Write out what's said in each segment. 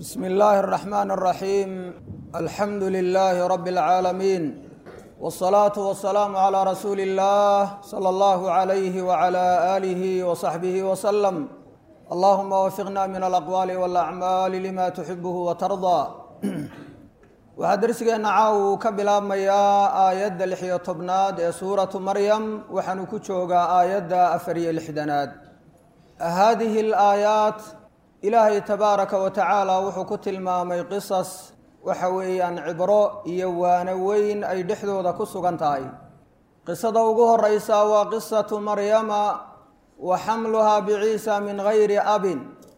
بسم الله الرحمن الرحيم الحمد لله رب العالمين والصلاة والسلام على رسول الله صلى الله عليه وعلى آله وصحبه وسلم اللهم وفقنا من الأقوال والأعمال لما تحبه وترضى waxaa darsigeena caaw ka bilaabmayaa aayadda lix iyo tobnaad ee suuratu maryam waxaanu ku joogaa aayadda afar iyo lixdanaad haadihi alaayaat ilaahay tabaaraka wa tacaala wuxuu ku tilmaamay qisas waxa weeyaan cibro iyo waano weyn ay dhexdooda ku sugan tahay qisada ugu horeysa waa qisatu maryama wa xamluhaa biciisa min gayri abin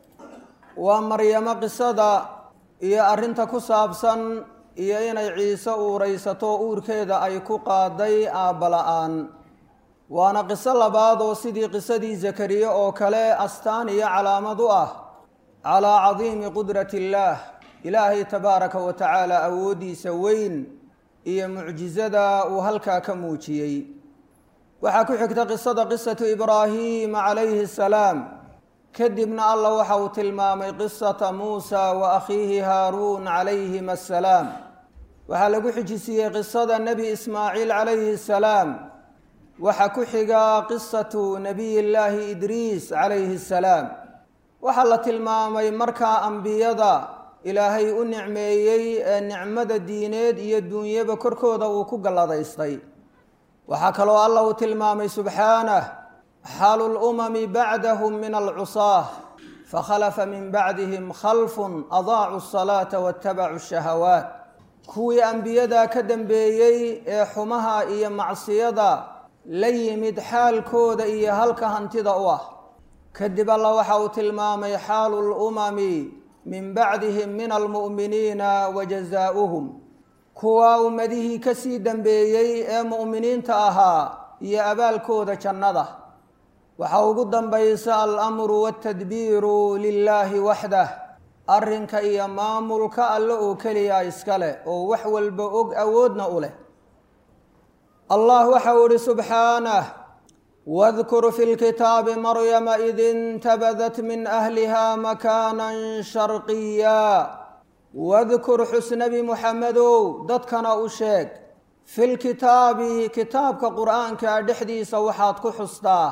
waa maryamo qisada iyo arrinta ku saabsan iyo inay ciise uuraysato uurkeeda ay ku qaaday aabba la-aan waana qiso labaad oo sidii qisadii zakariye oo kale astaan iyo calaamad u ah calaa cadiimi qudrati illaah ilaahay tabaaraka wa tacaala awooddiisa weyn iyo mucjisada uu halkaa ka muujiyey waxaa ku xigta qisada qisatu ibraahiima calayhi asalaam kadibna allah waxa uu tilmaamay qisata muusa wa akhiihi haaruun calayhima asalaam waxaa lagu xijisiiyey qisada nebi ismaaciil calayhi asalaam waxaa ku xiga qisatu nabiy llaahi idriis calayhi asalaam waxaa la tilmaamay markaa ambiyada ilaahay u nicmeeyey ee nicmada diineed iyo duunyaba korkooda uu ku galladaystay waxaa kaloo allah uu tilmaamay subxaanah xaalu lumami bacdahum min alcusaah fakhalafa min bacdihim khalfun adaacu asalaata waatabacu shahawaat kuwii ambiyadaa ka dambeeyey ee xumaha iyo macsiyada la yimid xaalkooda iyo halka hantida u ah kadib alla waxa uu tilmaamay xaalu lumami min bacdihim min almu'miniina wa jazaa'uhum kuwa ummadihii kasii dambeeyey ee mu'miniinta ahaa iyo abaalkooda jannada waxaa ugu dambaysa alamru waatadbiiru lilaahi waxdah arrinka iyo maamulka alle oo keliya iska leh oo wax walba og awoodna u leh allah waxau ihi subxaanah wadkur fi lkitaabi maryama id intabadat min ahliha makaanan sharqiya wadkur xus nebi muxamedow dadkana u sheeg fi lkitaabi kitaabka qur'aanka dhexdiisa waxaad ku xustaa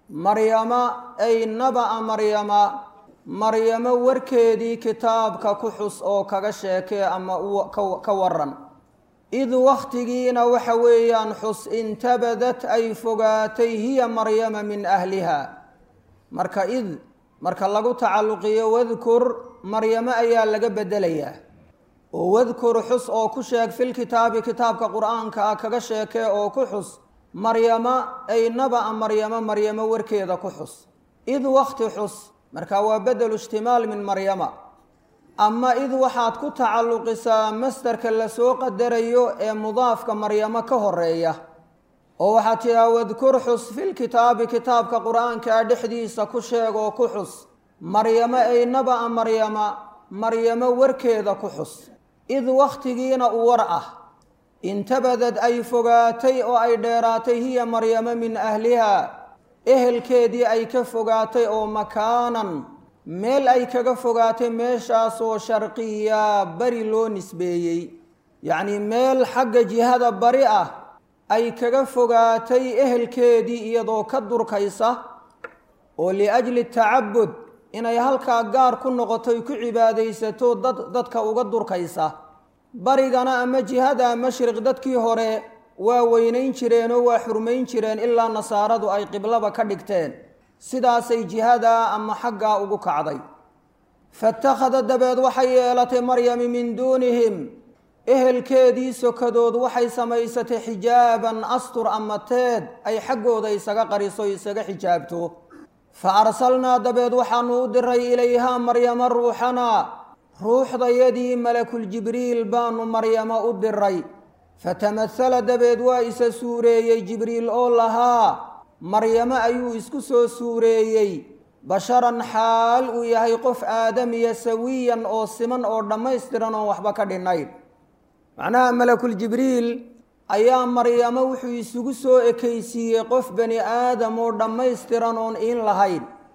maryama ay naba'a maryama maryamo warkeedii kitaabka ku xus oo kaga sheekee ama ka waran id wakhtigiina waxa weeyaan xus intabadat ay fogaatay hiya maryama min ahliha marka id marka lagu tacalluqiyo wadkur maryamo ayaa laga bedelayaa oo wadkur xus oo ku sheeg filkitaabi kitaabka qur-aanka ah kaga sheekee oo ku xus maryama ay naba'a maryamo maryamo warkeeda ku xus id wakti xus marka waa bedelu ishtimaal min maryama ama id waxaad ku tacalluqisaa mastarka lasoo qadarayo ee mudaafka maryamo ka horeeya oo waxaad tidhaha wadkur xus filkitaabi kitaabka qur-aankaa dhexdiisa ku sheeg oo ku xus maryamo ay naba'a maryama maryamo warkeeda ku xus id wakhtigiina u war ah intabadad ay fogaatay oo ay dheeraatay hiya maryamo min ahliha ehelkeedii ay ka fogaatay oo makaanan meel ay kaga fogaatay meeshaasoo sharqiya bari loo nisbeeyey yacnii meel xagga jihada bari ah ay kaga fogaatay ehelkeedii iyadoo ka durkaysa oo liajli tacabud inay halkaa gaar ku noqotoy ku cibaadaysato dad dadka uga durkaysa barigana ama jihada mashriq dadkii hore waa weynayn jireenoo waa xurmayn jireen ilaa nasaaradu ay qiblaba ka dhigteen sidaasay jihadaa ama xaggaa ugu kacday fatakhada dabeed waxay yeelatay maryami min duunihim ehelkeedii sokadood waxay samaysatay xijaaban astur ama teed ay xaggooda isaga qariso isaga xijaabto fa arsalnaa dabeed waxaanu u diray ilayhaa maryama ruuxanaa ruuxdayadii malakuljibriil baanu maryamo u diray fatamahala dabeed waa isa suureeyey jibriil oo lahaa maryamo ayuu isku soo suureeyey basharan xaal uu yahay qof aadamiya sawiyan oo siman oo dhammaystiran oon waxba ka dhinnayn macnaha malakuljibriil ayaa maryamo wuxuu isugu soo ekaysiiyey qof bani aadam oo dhammaystiran oon iin lahayn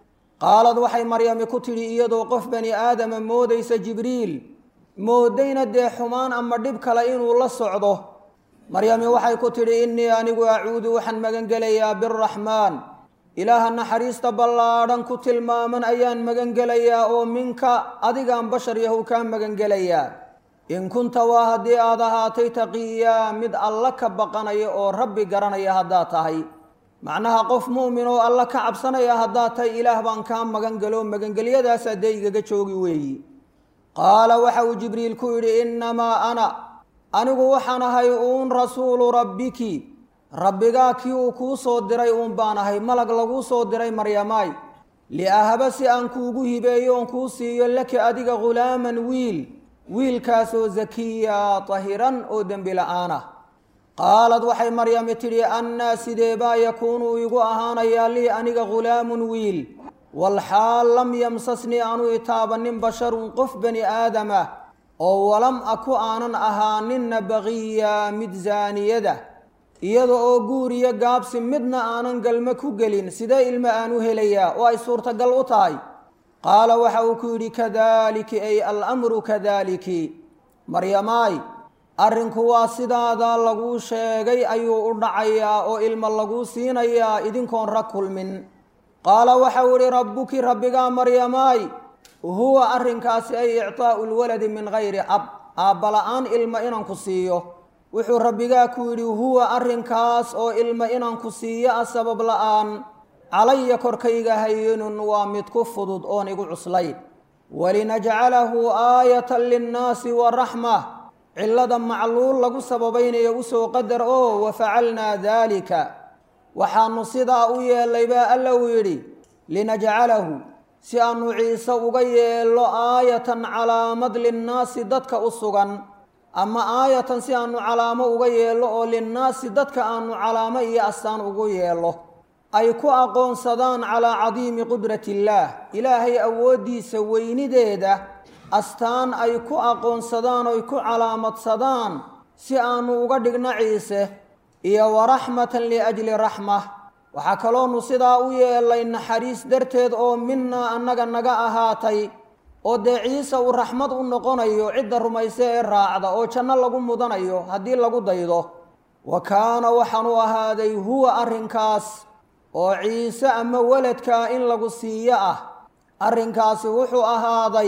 qaalad waxay maryami ku tidhi iyadoo qof bani aadama moodaysa jibriil moodayna dee xumaan ama dhib kale inuu la socdo maryami waxay ku tidhi innii anigu acuudu waxaan magangelayaa biraxmaan ilaaha naxariista ballaadhan ku tilmaaman ayaan magangelayaa oo minka adigaan bashar yahow kaa magangelayaa in kunta waa haddii aad ahaatay taqiyaa mid alla ka baqanaya oo rabbi garanaya haddaad tahay macnaha qof mu'min oo alla ka cabsanaya haddaad tahay ilaah baan kaa magangelo magangelyadaasaa dee igaga joogi weeyi qaala waxa uu jibriil ku yidhi innamaa ana anigu waxaan ahay uun rasuulu rabbiki rabbigaa kii uu kuu soo diray uun baan ahay malag laguu soo diray maryamaay liahaba si aan kuugu hibeeyo oon kuu siiyo laki adiga ghulaaman wiil wiilkaasoo zakiya tahiran oo dembi la-aan ah qaalad waxay maryami tidhi annaa sideebaa yakuunu igu ahaanayaa lii aniga ghulaamun wiil walxaal lam yamsasnii aanu itaabanin basharun qof bani aadama oo walam aku aanan ahaaninna baqiya mid zaaniyada iyada oo guur iyo gaabsi midna aanan galmo ku gelin sidee ilmo aan u helayaa oo ay suurtagal u tahay qaala waxa uu ku yidhi kadaaliki ay alamru kadaaliki maryamaay arrinku waa sidaada laguu sheegay ayuu u dhacayaa oo ilmo laguu siinayaa idinkoon rag kulmin qaala waxau idhi rabbuki rabbigaa maryamaay huwa arrinkaasi ay ictaa'u lwaladi min gayri ab aabbala-aan ilmo inaan ku siiyo wuxuu rabbigaa ku yidhi huwa arrinkaas oo ilmo inaan ku siiyo a sabab la-aan calaya korkayga hayinun waa mid ku fudud oon igu cuslayn walinajcalahu aayatan linnaasi wa raxma cillada macluul lagu sababaynayo usoo qadar oo wafacalnaa daalika waxaanu sidaa u yeellay baa alla uu yidhi linajcalahu si aanu ciise uga yeello aayatan calaamad linnaasi dadka u sugan ama aayatan si aanu calaamo uga yeello oo linnaasi dadka aanu calaamo iyo astaan ugu yeello ay ku aqoonsadaan calaa cadiimi qudrati illaah ilaahay awooddiisa weynideeda astaan ay ku aqoonsadaan oy ku calaamadsadaan si aanu uga dhigno ciise iyo waraxmatan liajli raxma waxaa kaloonu sidaa u yeelay naxariis darteed oo minaa annaga naga ahaatay oo dee ciise uu raxmad u noqonayo cidda rumayse ee raacda oo janno lagu mudanayo haddii lagu daydo wa kaana waxaanu ahaaday huwa arrinkaas oo ciise ama weladkaa in lagu siiyo ah arrinkaasi wuxuu ahaaday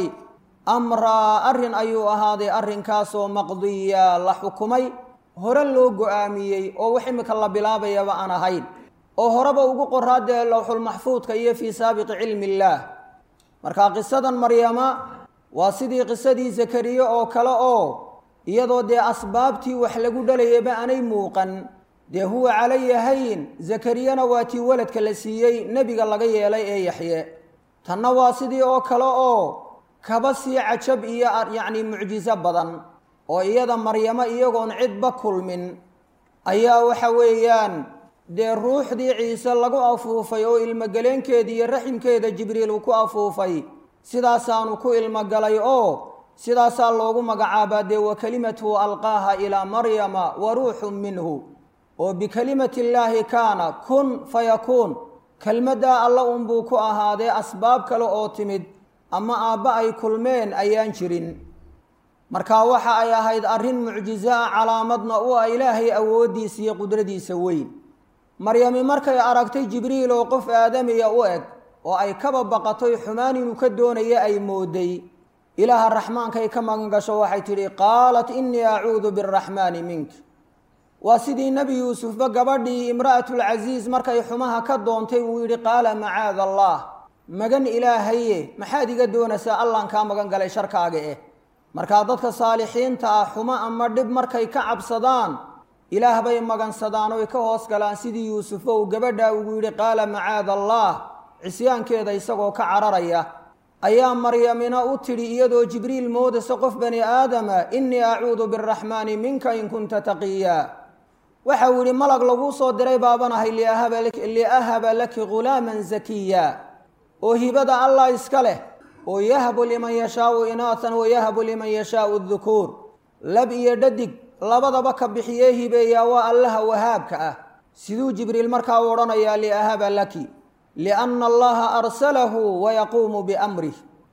amraa arrin ayuu ahaaday arrinkaasoo maqdiya la xukumay hore loo go-aamiyey oo wax imika la bilaabayaba aan ahayn oo horeba ugu qoraadee lowxulmaxfuudka iyo fii saabiqi cilmi illaah marka qisadan maryama waa sidii qisadii zakariye oo kale oo iyadoo dee asbaabtii wax lagu dhalayaba aanay muuqan dee huwa calaya hayin zakariyana waa tii weladka la siiyey nebiga laga yeelay ee yaxye tanna waa sidii oo kale oo kaba sii cajab iyo yacni mucjiso badan oo iyada maryamo iyagoon cidba kulmin ayaa waxa weeyaan dee ruuxdii ciise lagu afuufay oo ilmogeleenkeeda iyo raximkeeda jibriil uu ku afuufay sidaasaanu ku ilmogalay oo sidaasaa loogu magacaabaa dee wa kelimatuhu alqaaha ilaa maryama wa ruuxun minhu oo bikelimati illaahi kaana kun fayakuun kelmaddaa alla unbuu ku ahaadee asbaab kale oo timid ama aabba ay kulmeen ayaan jirin marka waxa ay ahayd arrin mucjiso ah calaamadna u ah ilaahay awooddiisa iyo qudradiisa weyn maryami markay aragtay jibriil oo qof aadamiya u eg oo ay kaba baqatoy xumaan inuu ka doonaya ay mooday ilaaha raxmaankay ka magan gasho waxay tidhi qaalat innii acuudu biraxmaani mink waa sidii nebi yuusufba gabadhii imra'atulcasiis markay xumaha ka doontay uu yidhi qaala macaada allah magan ilaahaye maxaad iga doonaysaa allaan kaa magan galay sharkaaga eh markaa dadka saalixiinta ah xumo ama dhib markay ka cabsadaan ilaah bay magansadaan oy ka hoos galaan sidii yuusufo uu gabadhaa ugu yidhi qaala macaada allah cisyaankeeda isagoo ka cararaya ayaa maryamina u tidhi iyadoo jibriil moodaysa qof bani aadama innii acuudu biraxmaani minka in kunta taqiya waxa uu yidhi malag laguu soo diray baabanahay liahaba laki ghulaaman zakiya oo hibada allah iska leh oo yahbu liman yashaau inaatan wayahbu liman yashaau dukuur lab iyo dhadig labadaba ka bixiyee hibeeyaa waa allaha wahaabka ah siduu jibriil markaa u odhanayaa liahaba laki lianna allaha arsalahu wayaquumu biamrih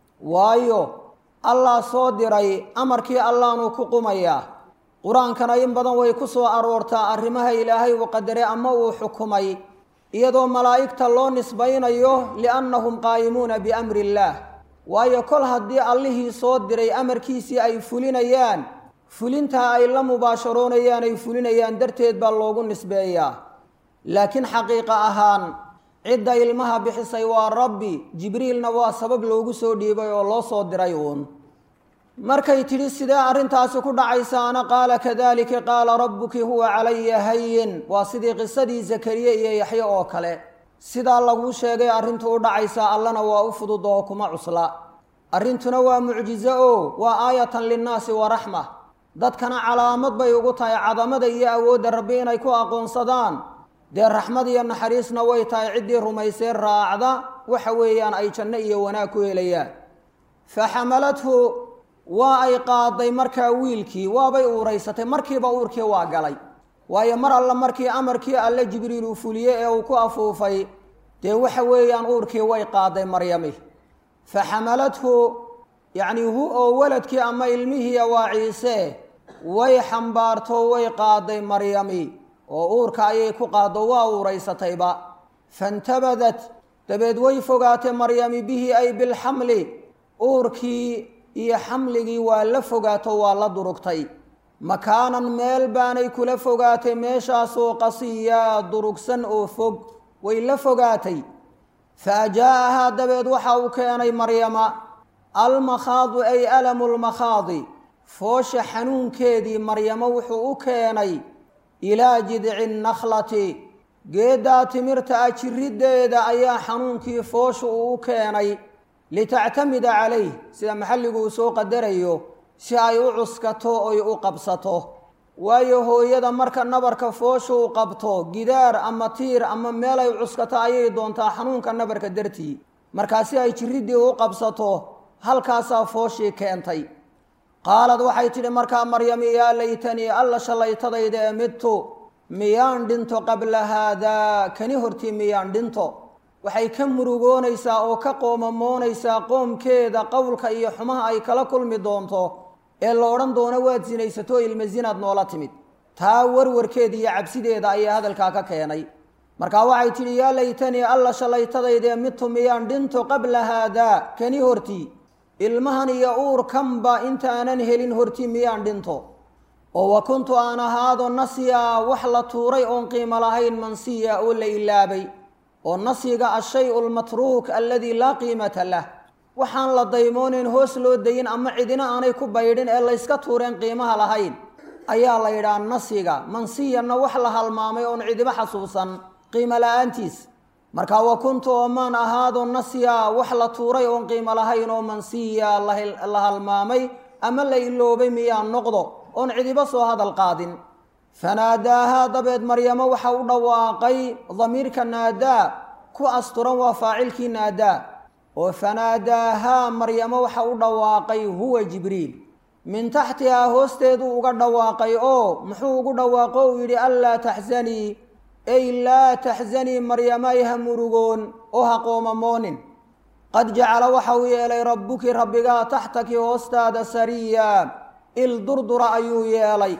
waayo allah soo diray amarkii allaanuu ku qumayaa qur-aankana in badan way ku soo aroortaa arrimaha ilaahay uu qadaray ama uu xukumay iyadoo malaa'igta loo nisbaynayo liannahum qaa'imuuna biamri illaah waayo kol haddii allihii soo diray amarkiisii ay fulinayaan fulintaa ay la mubaasharoonayaan ay fulinayaan darteed baa loogu nisbeeyaa laakiin xaqiiqa ahaan cidda ilmaha bixisay waa rabbi jibriilna waa sabab loogu soo dhiibay oo loo soo diray uun markay tidhi sidee arrintaasi ku dhacaysaana qaala kadalika qaala rabbuki huwa calaya hayin waa sidii qisadii zakariye iyo yaxye oo kale sidaa laguu sheegay arrintu u dhacaysaa allana waa u fudud oo kuma cusla arrintuna waa mucjizo o waa aayatan linnaasi wa raxma dadkana calaamad bay ugu tahay cadamada iyo awoodda rabbi inay ku aqoonsadaan dee raxmad iyo naxariisna way tahay ciddii rumaysee raacda waxa weeyaan ay janno iyo wanaag ku helayaan fa xamalathu waa ay qaaday markaa wiilkii waabay uuraysatay markiiba uurkii waa galay waayo mar alla markii amarkii alle jibriil uu fuliyey ee uu ku afuufay dee waxa weeyaan uurkii way qaaday maryami fa xamalathu yacnii hu oo waladkii ama ilmihiiya waa ciise way xambaarto way qaaday maryami oo uurka ayay ku qaaddo waa uuraysatayba fantabadat dabeed way fogaatay maryami bihi ay bilxamli uurkii iyo xamligii waa la fogaato waa la durugtay makaanan meel baanay kula fogaatay meeshaasoo qasiyaa durugsan oo fog way la fogaatay fa ajaa'ahaa dabeed waxa uu keenay maryama almakhaadu ay alamu lmakhaadi foosha xanuunkeedii maryamo wuxuu u keenay ilaa jidci nakhlati geeddaa timirta ah jiriddeeda ayaa xanuunkii foosha uu u keenay litactamida calayh sida maxalligu uu soo qadarayo si ay u cuskato oy u qabsato waayo hooyada marka nabarka foosha u qabto gidaar ama tiir ama meel ay cuskato ayay doontaa xanuunka nabarka dartii markaa si ay jiriddii u qabsato halkaasaa fooshii keentay qaalad waxay tidhi markaa maryami yaa laytanii alla shallaytadayda ee midtu miyaan dhinto qabla haadaa kani hortii miyaan dhinto waxay ka murugoonaysaa oo ka qoomamoonaysaa qoomkeeda qowlka iyo xumaha ay kala kulmi doonto ee la odhan doono waad sinaysato ilma zinaad noola timid taa warwarkeeda iyo cabsideeda ayaa hadalkaa ka keenay markaa waxay tidhi yaa laytanii alla shallaytadaydee midtu miyaan dhinto qabla haadaa kani hortii ilmahan iyo uurkanba intaanan helin hortii miyaan dhinto oo wa kuntu aan ahaado nasyaa wax la tuuray oon qiimo lahayn mansiya oo la ilaabay oo nasyiga ashay-u lmatruuk aladii laa qiimata lah waxaan la daymoonayn hoos loo dayin ama cidina aanay ku baydhin ee layska tuureen qiimaha lahayn ayaa la yidhaha nasyiga mansiyanna wax la halmaamay oon cidiba xasuusan qiimo la-aantiis marka wa kuntu oo maan ahaado nasya wax la tuuray oon qiimo lahayn oo mansiya la halmaamay ama la iloobay miyaan noqdo oon cidiba soo hadal qaadin fanaadaahaa dabeed maryamo waxa u dhawaaqay damiirka naadaa ku asturan waa faacilkii naadaa oo fanaadaahaa maryamo waxa u dhawaaqay huwa jibriil min taxtihaa hoosteeduu uga dhawaaqay oo muxuu ugu dhawaaqo uu yidhi anlaa taxzanii ay laa taxzanii maryamay ha murugoon oo ha qoomamoonin qad jacala waxa uu yeelay rabbuki rabbigaa taxtaki hoostaada sariya il durdura ayuu yeelay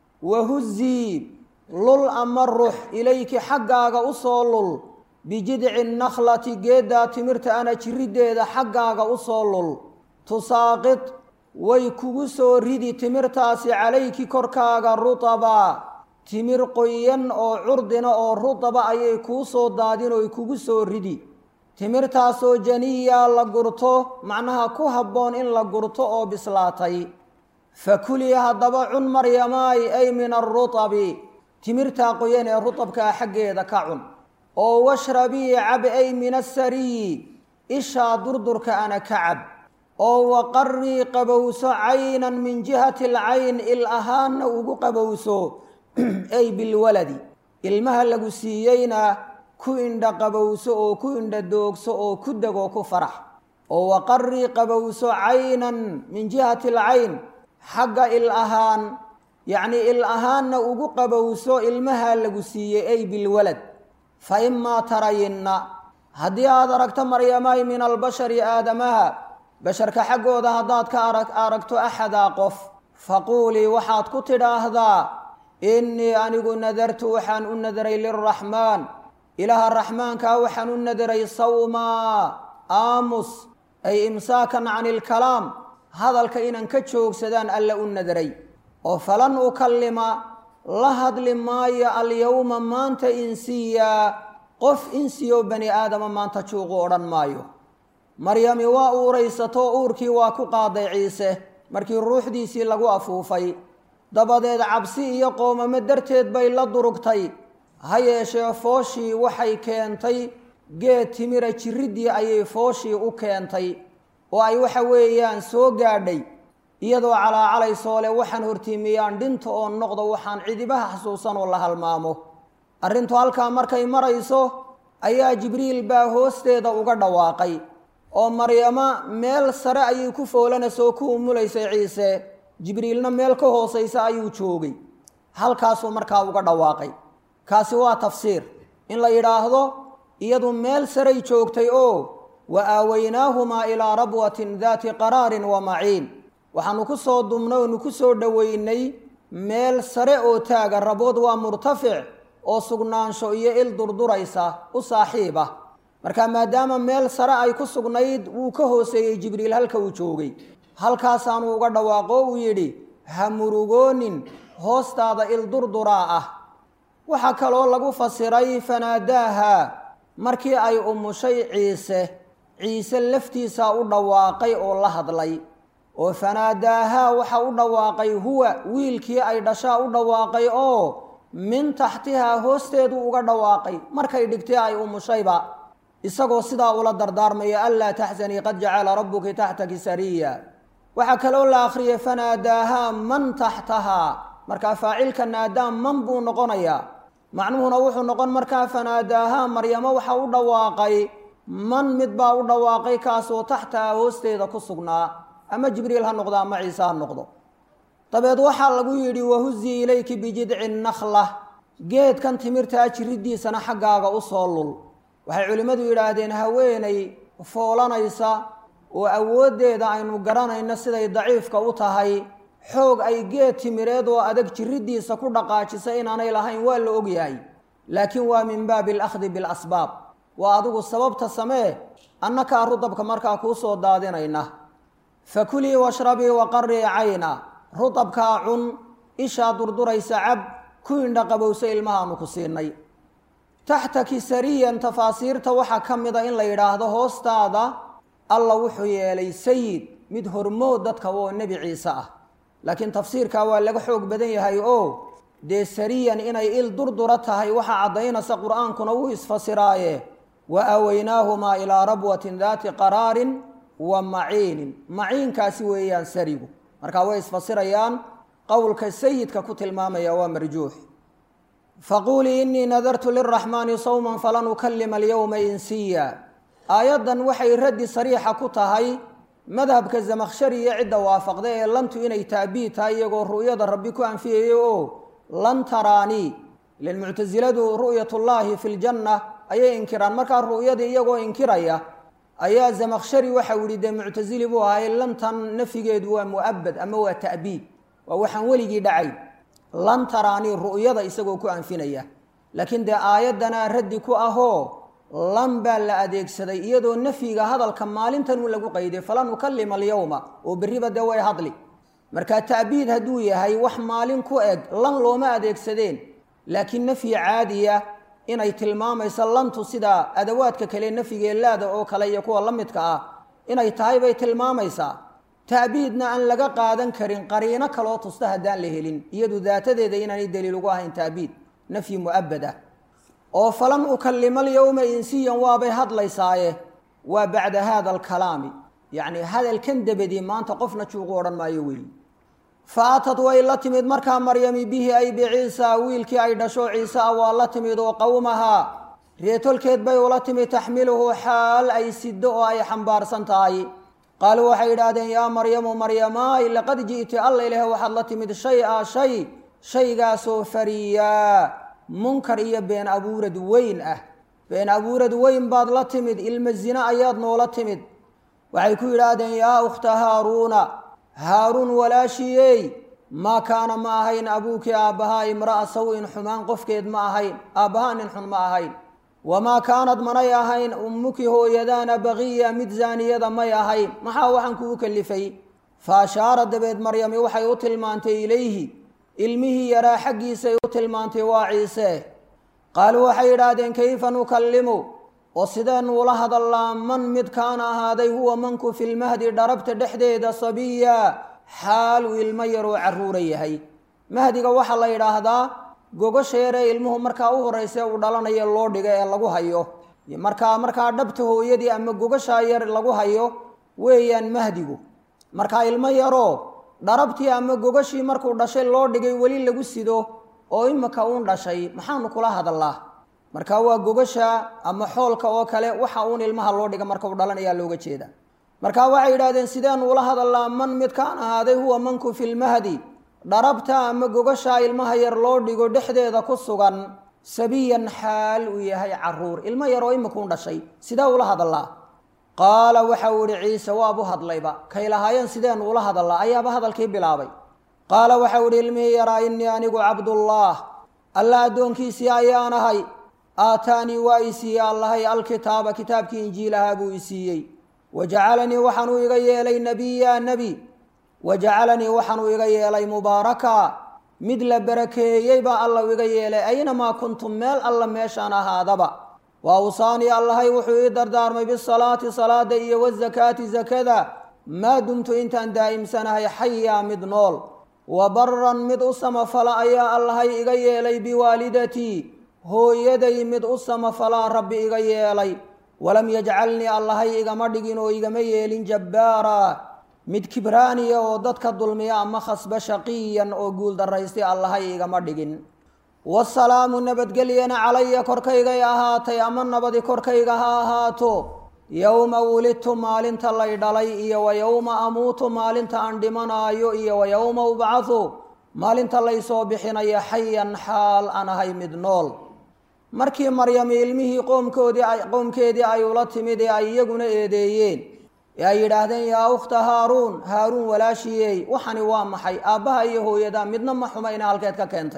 wahuzii lul ama rux ilayki xaggaaga u soo lul bijidci nakhlati geeddaa timirta ana jiriddeeda xaggaaga u soo lul tusaaqid way kugu soo ridi timirtaasi calayki korkaaga rutaba timir qoyan oo curdina oo rutaba ayay kuu soo daadin oy kugu soo ridi timirtaasoo janiyaa la gurto macnaha ku habboon in la gurto oo bislaatay fakulii haddaba cun maryamaay ay min arutabi timirtaa qoyan ee rutabkaa xaggeeda ka cun oo washrabii cab ay min asariyi ishaa durdurka ana ka cab oo waqarrii qabowso caynan min jihati alcayn il ahaanna ugu qabowso ay bilwaladi ilmaha lagu siiyeyna ku indha qabowso oo ku indha doogso oo ku degoo ku farax oo waqarrii qabowso caynan min jihati alcayn xagga il ahaan yacnii il ahaanna ugu qabowso ilmaha lagu siiyey ay bilwalad fa imaa tarayinna haddii aad aragto maryamay min albashari aadamaha basharka xaggooda haddaad ka arag aragto axadaa qof faquulii waxaad ku tidhaahdaa innii anigu nadartu waxaan u nadaray lilraxmaan ilaaha raxmaankaa waxaan u nadaray sawmaa aamus ay imsaakan cani ilkalaam hadalka inaan ka joogsadaan alla u nadaray oo falan ukallima la hadli maayo alyowma maanta insiyaa qof insiyo bani aadama maanta juuqu odhan maayo maryami waa uuraysatoo uurkii waa ku qaaday ciise markii ruuxdiisii lagu afuufay dabadeed cabsi iyo qoomamo darteed bay la durugtay ha yeeshee fooshii waxay keentay geed timira jirriddii ayay fooshii u keentay oo ay waxa weeyaan soo gaadhay iyadoo calaacalaysoo leh waxaan hortiimiyaan dhinta oo noqdo waxaan cidibaha xasuusan oo la halmaamo arrintu halkaa markay marayso ayaa jibriil baa hoosteeda uga dhawaaqay oo maryamo meel sare ayay ku foolanaysoo ku umulaysay ciise jibriilna meel ka hoosaysa ayuu joogay halkaasuu markaa uga dhawaaqay kaasi waa tafsiir in la yidhaahdo iyadu meel saray joogtay oo wa aawaynaahumaa ilaa rabwatin daati qaraarin wa maciin waxaanu ku soo dumnay oonu ku soo dhoweynay meel sare oo taaga rabood waa murtafic oo sugnaansho iyo il durduraysa u saaxiib ah marka maadaama meel sare ay ku sugnayd wuu ka hooseeyey jibriil halka uu joogay halkaasaanu uga dhawaaqo uu yidhi ha murugoonin hoostaada il durduraa ah waxaa kaloo lagu fasiray fanaadaaha markii ay umushay ciise ciise laftiisaa u dhawaaqay oo la hadlay oo fanaadaahaa waxa u dhawaaqay huwa wiilkii ay dhashaa u dhawaaqay oo min taxtihaa hoosteedu uga dhawaaqay markay dhigtay ay umushayba isagoo sidaa ula dardaarmaya anlaa taxsanii qad jacala rabbuki taxtaki sariya waxaa kaloo la akhriyay fanaadaahaa man taxtahaa markaa faacilka naadaa man buu noqonayaa macnuhuna wuxuu noqon markaa fanaadaahaa maryamo waxa u dhawaaqay man mid baa u dhawaaqay kaasoo taxtahaa hoosteeda ku sugnaa ama jibriil ha noqdo ama ciise ha noqdo dabeed waxaa lagu yidhi wahuzii ilayki bijidci nakhla geedkan timirtaa jiriddiisana xaggaaga u soo lul waxay culimmadu yidhaahdeen haweenay foolanaysa oo awooddeeda aynu garanayno siday daciifka u tahay xoog ay geed timireed oo adag jiriddiisa ku dhaqaajisa inaanay lahayn waa la ogyahay laakiin waa min baabi alakhdi bilasbaab waa adigu sababta samee annakaa rudabka markaa kuu soo daadinayna fakulii washrabii waqarii cayna rudabkaa cun ishaa durduraysa cab ku indha qabowsa ilmahaanu ku siinay taxtaki sariyan tafaasiirta waxaa ka mida in la yidhaahdo hoostaada alla wuxuu yeelay sayid mid hormood dadka oo nebi ciise ah laakiin tafsiirkaa waa laga xoog badan yahay oo dee sariyan inay il durdura tahay waxaa caddaynaysa qur-aankuna wuu isfasiraaye wa aawaynaahumaa ilaa rabwatin daati qaraarin wa maciinin maciinkaasi weeyaan sarigu marka way isfasirayaan qowlka sayidka ku tilmaamaya waa marjuux faquulii inii nadartu lilraxmaani sawman falan ukalima alyowma insiya aayaddan waxay raddi sariixa ku tahay madhabka zamakhshari iyo cidda waafaqda ee lantu inay taabiid tahay iyagoo ru'yada rabbi ku anfiyaya oo lan taraanii ilan muctasiladu ru'yatullaahi fi ljanna ayay inkiraan markaa ru'yadii iyagoo inkiraya ayaa zamakhshari waxau yihi dee muctasili buu ahay lantan nafigeedu waa mu'abad ama waa ta'biid waa waxaan weligii dhacay lan taraanii ru'yada isagoo ku anfinaya laakiin dee aayaddanaa raddi ku ahoo lan baa la adeegsaday iyadoo nafyiga hadalka maalintan uu lagu qayday falan ukalima alyowma oo berriba dee way hadli marka ta'biid hadduu yahay wax maalin ku eg lan looma adeegsadeen laakiin nafyi caadiya inay tilmaamayso lantu sida adawaadka kale nafyigee laada oo kale iyo kuwa la midka ah inay tahay bay tilmaamaysaa ta'biidna aan laga qaadan karin qariino kaloo tusta haddaan la helin iyadu daatadeeda inaanay daliil ugu ahayn ta'biid nafyi mu'abad ah oo falan ukalima alyowma insiyan waabay hadlaysaaye waa bacda hada alkalaami yacni hadalkan dabadii maanta qofna juuqu odhan maayo weli fa atad way la timid markaa maryami bihi ay biciisa wiilkii ay dhasho ciise ah waa la timid oo qowmahaa reetolkeed bay ula timid taxmiluhu xaal ay sido oo ay xambaarsan tahay qaaluu waxay yidhaahdeen yaa maryamu maryamaay laqad ji'ti alla ilaah waxaad la timid shay a shay shaygaasoo fariyaa munkar iyo been abuurad weyn ah been abuurad weyn baad la timid ilma zine ayaad noola timid waxay ku yidhaahdeen yaa ukhta haaruuna haaruun walaashiyey maa kaana ma ahayn abuuki aabbahaa imra'a saw-in xumaan qofkeed ma ahayn aabbahaa nin xun ma ahayn wamaa kaanad manay ahayn ummuki hooyadaana baqiya mid zaaniyada may ahayn maxaa waxaan kugu kalifay fa ashaara dabeed maryami waxay u tilmaantay ilayhi ilmihii yaraa xaggiisay u tilmaantay waa ciise qaaluu waxay yidhaahdeen kayfa nukallimu oo sideennu ula hadallaa man mid kaana ahaaday huwa manku filmahdi dharabta dhexdeeda sabiya xaal uu ilmo yaroo carruura yahay mahdiga waxaa la yidhaahdaa gogosheeree ilmuhu markaa u horrayse uu dhalanayo loo dhigo ee lagu hayo markaa markaa dhabta hooyadii ama gogashaa yar lagu hayo weeyaan mahdigu markaa ilmo yaroo dharabtii ama gogashii markuu dhashay loo dhigay weli lagu sido oo imika uun dhashay maxaanu kula hadallaa marka waa gogasha ama xoolka oo kale waxa uun ilmaha loo dhiga marka uu dhalanayaa looga jeeda marka waxay yidhahdeen sideenu ula hadallaa man midkaan ahaaday huwa manku filmahdi dharabta ama gogashaa ilmaha yar loo dhigo dhexdeeda ku sugan sabiyan xaal uu yahay caruur ilmo yaroo imikuun dhashay sidee ula hadallaa qaala waxa uu ihi ciise waabu hadlayba kay lahaayeen sideenu ula hadallaa ayaaba hadalkii bilaabay qaala waxa u ihi ilmihii yaraa innii anigu cabdullaah alla addoonkiisii ayaan ahay aataanii waa i siiyey allahay alkitaaba kitaabkii injiilahaa buu i siiyey wajacalanii waxaanuu iga yeelay nebiya nebi wajacalanii waxaanuu iga yeelay mubaaraka mid la barakeeyey baa alla iga yeelay aynamaa kuntum meel alla meeshaan ahaadaba wa awsaanii allahay wuxuu ii dardaarmay bisalaati salaada iyo wazakaati zakada maa dumtu intaan daa'imsanahay xayaa mid nool wa baran mid u samafala ayaa allahay iga yeelay biwaalidatii hooyaday mid u samafalaa rabbi iga yeelay walam yajcalnii allahay igama dhigin oo igama yeelin jabbaara mid kibraaniya oo dadka dulmiya ama khasba shaqiyan oo guuldaraystay allahay igama dhigin wasalaamu nabadgelyana calaya korkaygay ahaatay ama nabadi korkayga ha ahaato yowma wulidtu maalinta lay dhalay iyo wa yowma amuutu maalinta aan dhimanaayo iyo wa yowma ubcahu maalinta laysoo bixinayo xayan xaal aan ahay mid nool markii maryami ilmihii qoomkoodii qoomkeedii ay ula timid ee ay iyaguna eedeeyeen ee ay yidhaahdeen yaa ukhta haaruun haaruun walaashiyey waxani waa maxay aabbaha iyo hooyada midna ma xumayna halkeed ka keentay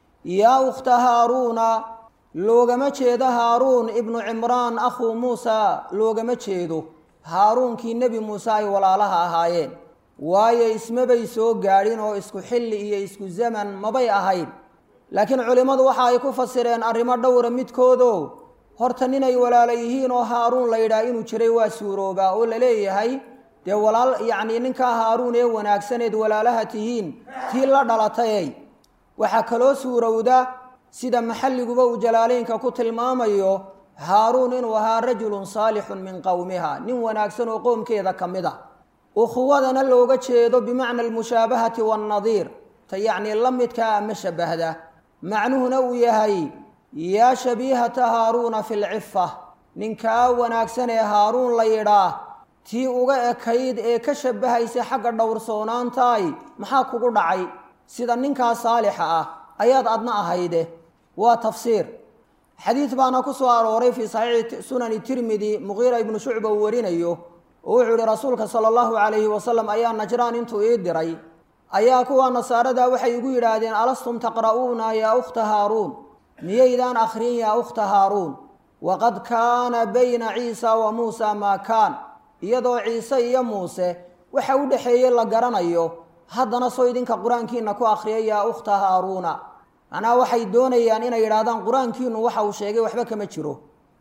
yaa ukhta haaruuna loogama jeedo haaruun ibnu cimraan akhuu muusa loogama jeedo haaruunkii nebi muuse ay walaalaha ahaayeen waayo ismabay soo gaadhin oo isku xilli iyo isku zaman mabay ahayn laakiin culimmadu waxa ay ku fasireen arrimo dhowra midkoodo horta ninay walaala yihiin oo haaruun la yidhaah inuu jiray waa suuroobaa oo la leeyahay dee walaal yacnii ninkaa haaruun ee wanaagsaneed walaalaha tihiin tii la dhalatayey waxaa kaloo suurowda sida maxalliguba uu jalaaleynka ku tilmaamayo haaruun inuu ahaa rajulun saalixun min qowmiha nin wanaagsan oo qoomkeeda ka mid a ukhuwadana looga jeedo bimacna almushaabahati waannadiir ta yacnii la midkaa ama shabahda macnuhuna uu yahay yaa shabiihata haaruuna fi lcifa ninkaa wanaagsan ee haaruun la yidhaah tii uga ekayd ee ka shabahaysa xagga dhowrsoonaantaay maxaa kugu dhacay sida ninkaa saalixa ah ayaad adna ahayde waa tafsiir xadiid baana ku soo arooray fii saxiixi sunani tirmidi muqiira ibnu shucba uu warinayo oo wuxuu yihi rasuulka sala allahu calayhi wasalam ayaa najraan intuu ii diray ayaa kuwa nasaarada waxay igu yidhaahdeen alastum taqra'uuna yaa ukhta haaruun miyaydaan akhriyin yaa ukhta haaruun waqad kaana bayna ciisa wa muusa maa kaan iyadoo ciise iyo muuse waxa u dhexeeyey la garanayo haddana soo idinka qur-aankiina ku akhriya yaa ukhta haaruuna macnaha waxay doonayaan inay yidhaahdaan qur-aankiinu waxa uu sheegay waxba kama jiro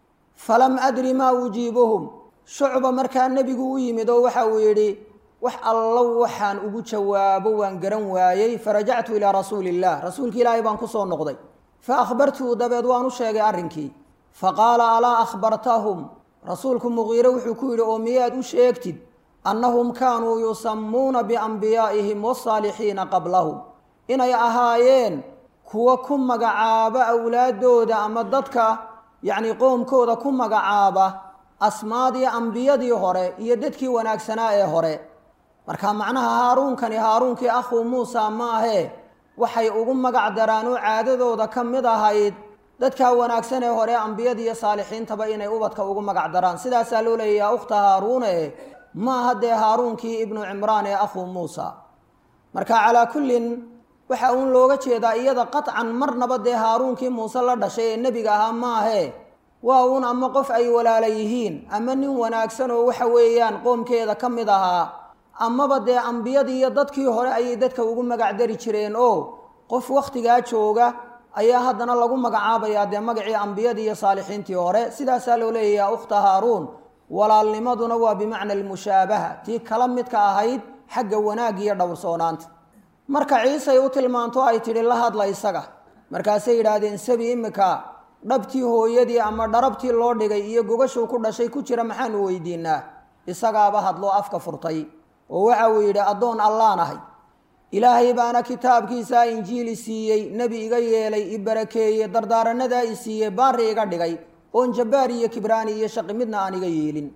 falam adri maa ujiibuhum shucba markaa nebigu u yimid oo waxa uu yidhi wax allo waxaan ugu jawaabo waan garan waayey farajactu ilaa rasuuli illah rasuulki ilaahay baan kusoo noqday fa akhbartuhu dabeed waan u sheegay arrinkii fa qaala alaa akhbartahum rasuulku muqiire wuxuu ku yidhi oo miyaad u sheegtid annahum kaanuu yusammuuna biambiyaa'ihim wasaalixiina qablahum inay ahaayeen kuwa ku magacaaba awlaaddooda ama dadka yacnii qoomkooda ku magacaaba asmaadii ambiyadii hore iyo dadkii wanaagsanaa ee hore marka macnaha haaruunkani haaruunkii akhuu muusa maahee waxay ugu magac daraan oo caadadooda ka mid ahayd dadkaa wanaagsan ee hore ambiyada iyo saalixiintaba inay ubadka ugu magac daraan sidaasaa loo leeyay yaa ukhta haaruune maaha dee haaruunkii ibnu cimraan ee akhuu muusa marka calaa kullin waxa uun looga jeedaa iyada qaطcan marnaba dee haaruunkii muuse la dhashay ee nebiga ahaa maahe waa uun ama qof ay walaala yihiin ama nin wanaagsan oo waxa weeyaan qoomkeeda ka mid ahaa amaba dee ambiyadii iyo dadkii hore ayay dadka ugu magac dari jireen oo qof wakhtigaa jooga ayaa haddana lagu magacaabayaa dee magacii ambiyadii iyo saalixiintii hore sidaasaa loo leeyayaa ukhta haaruun walaalnimaduna waa bimacna almushaabaha tii kala midka ahayd xagga wanaag iyo dhowrsoonaanta marka ciisay u tilmaanto ay tidhi la hadla isaga markaasay yidhaahdeen sabi imika dhabtii hooyadii ama dharabtii loo dhigay iyo gogashuu ku dhashay ku jira maxaanu weydiinaa isagaaba hadloo afka furtay oo waxa uu yidhi addoon allaan ahay ilaahay baana kitaabkiisaa injiili siiyey nebi iga yeelay i barakeeye dardaaranadaa i siiyey baari iga dhigay oon jabbaar iyo kibraani iyo shaqi midna aan iga yeelin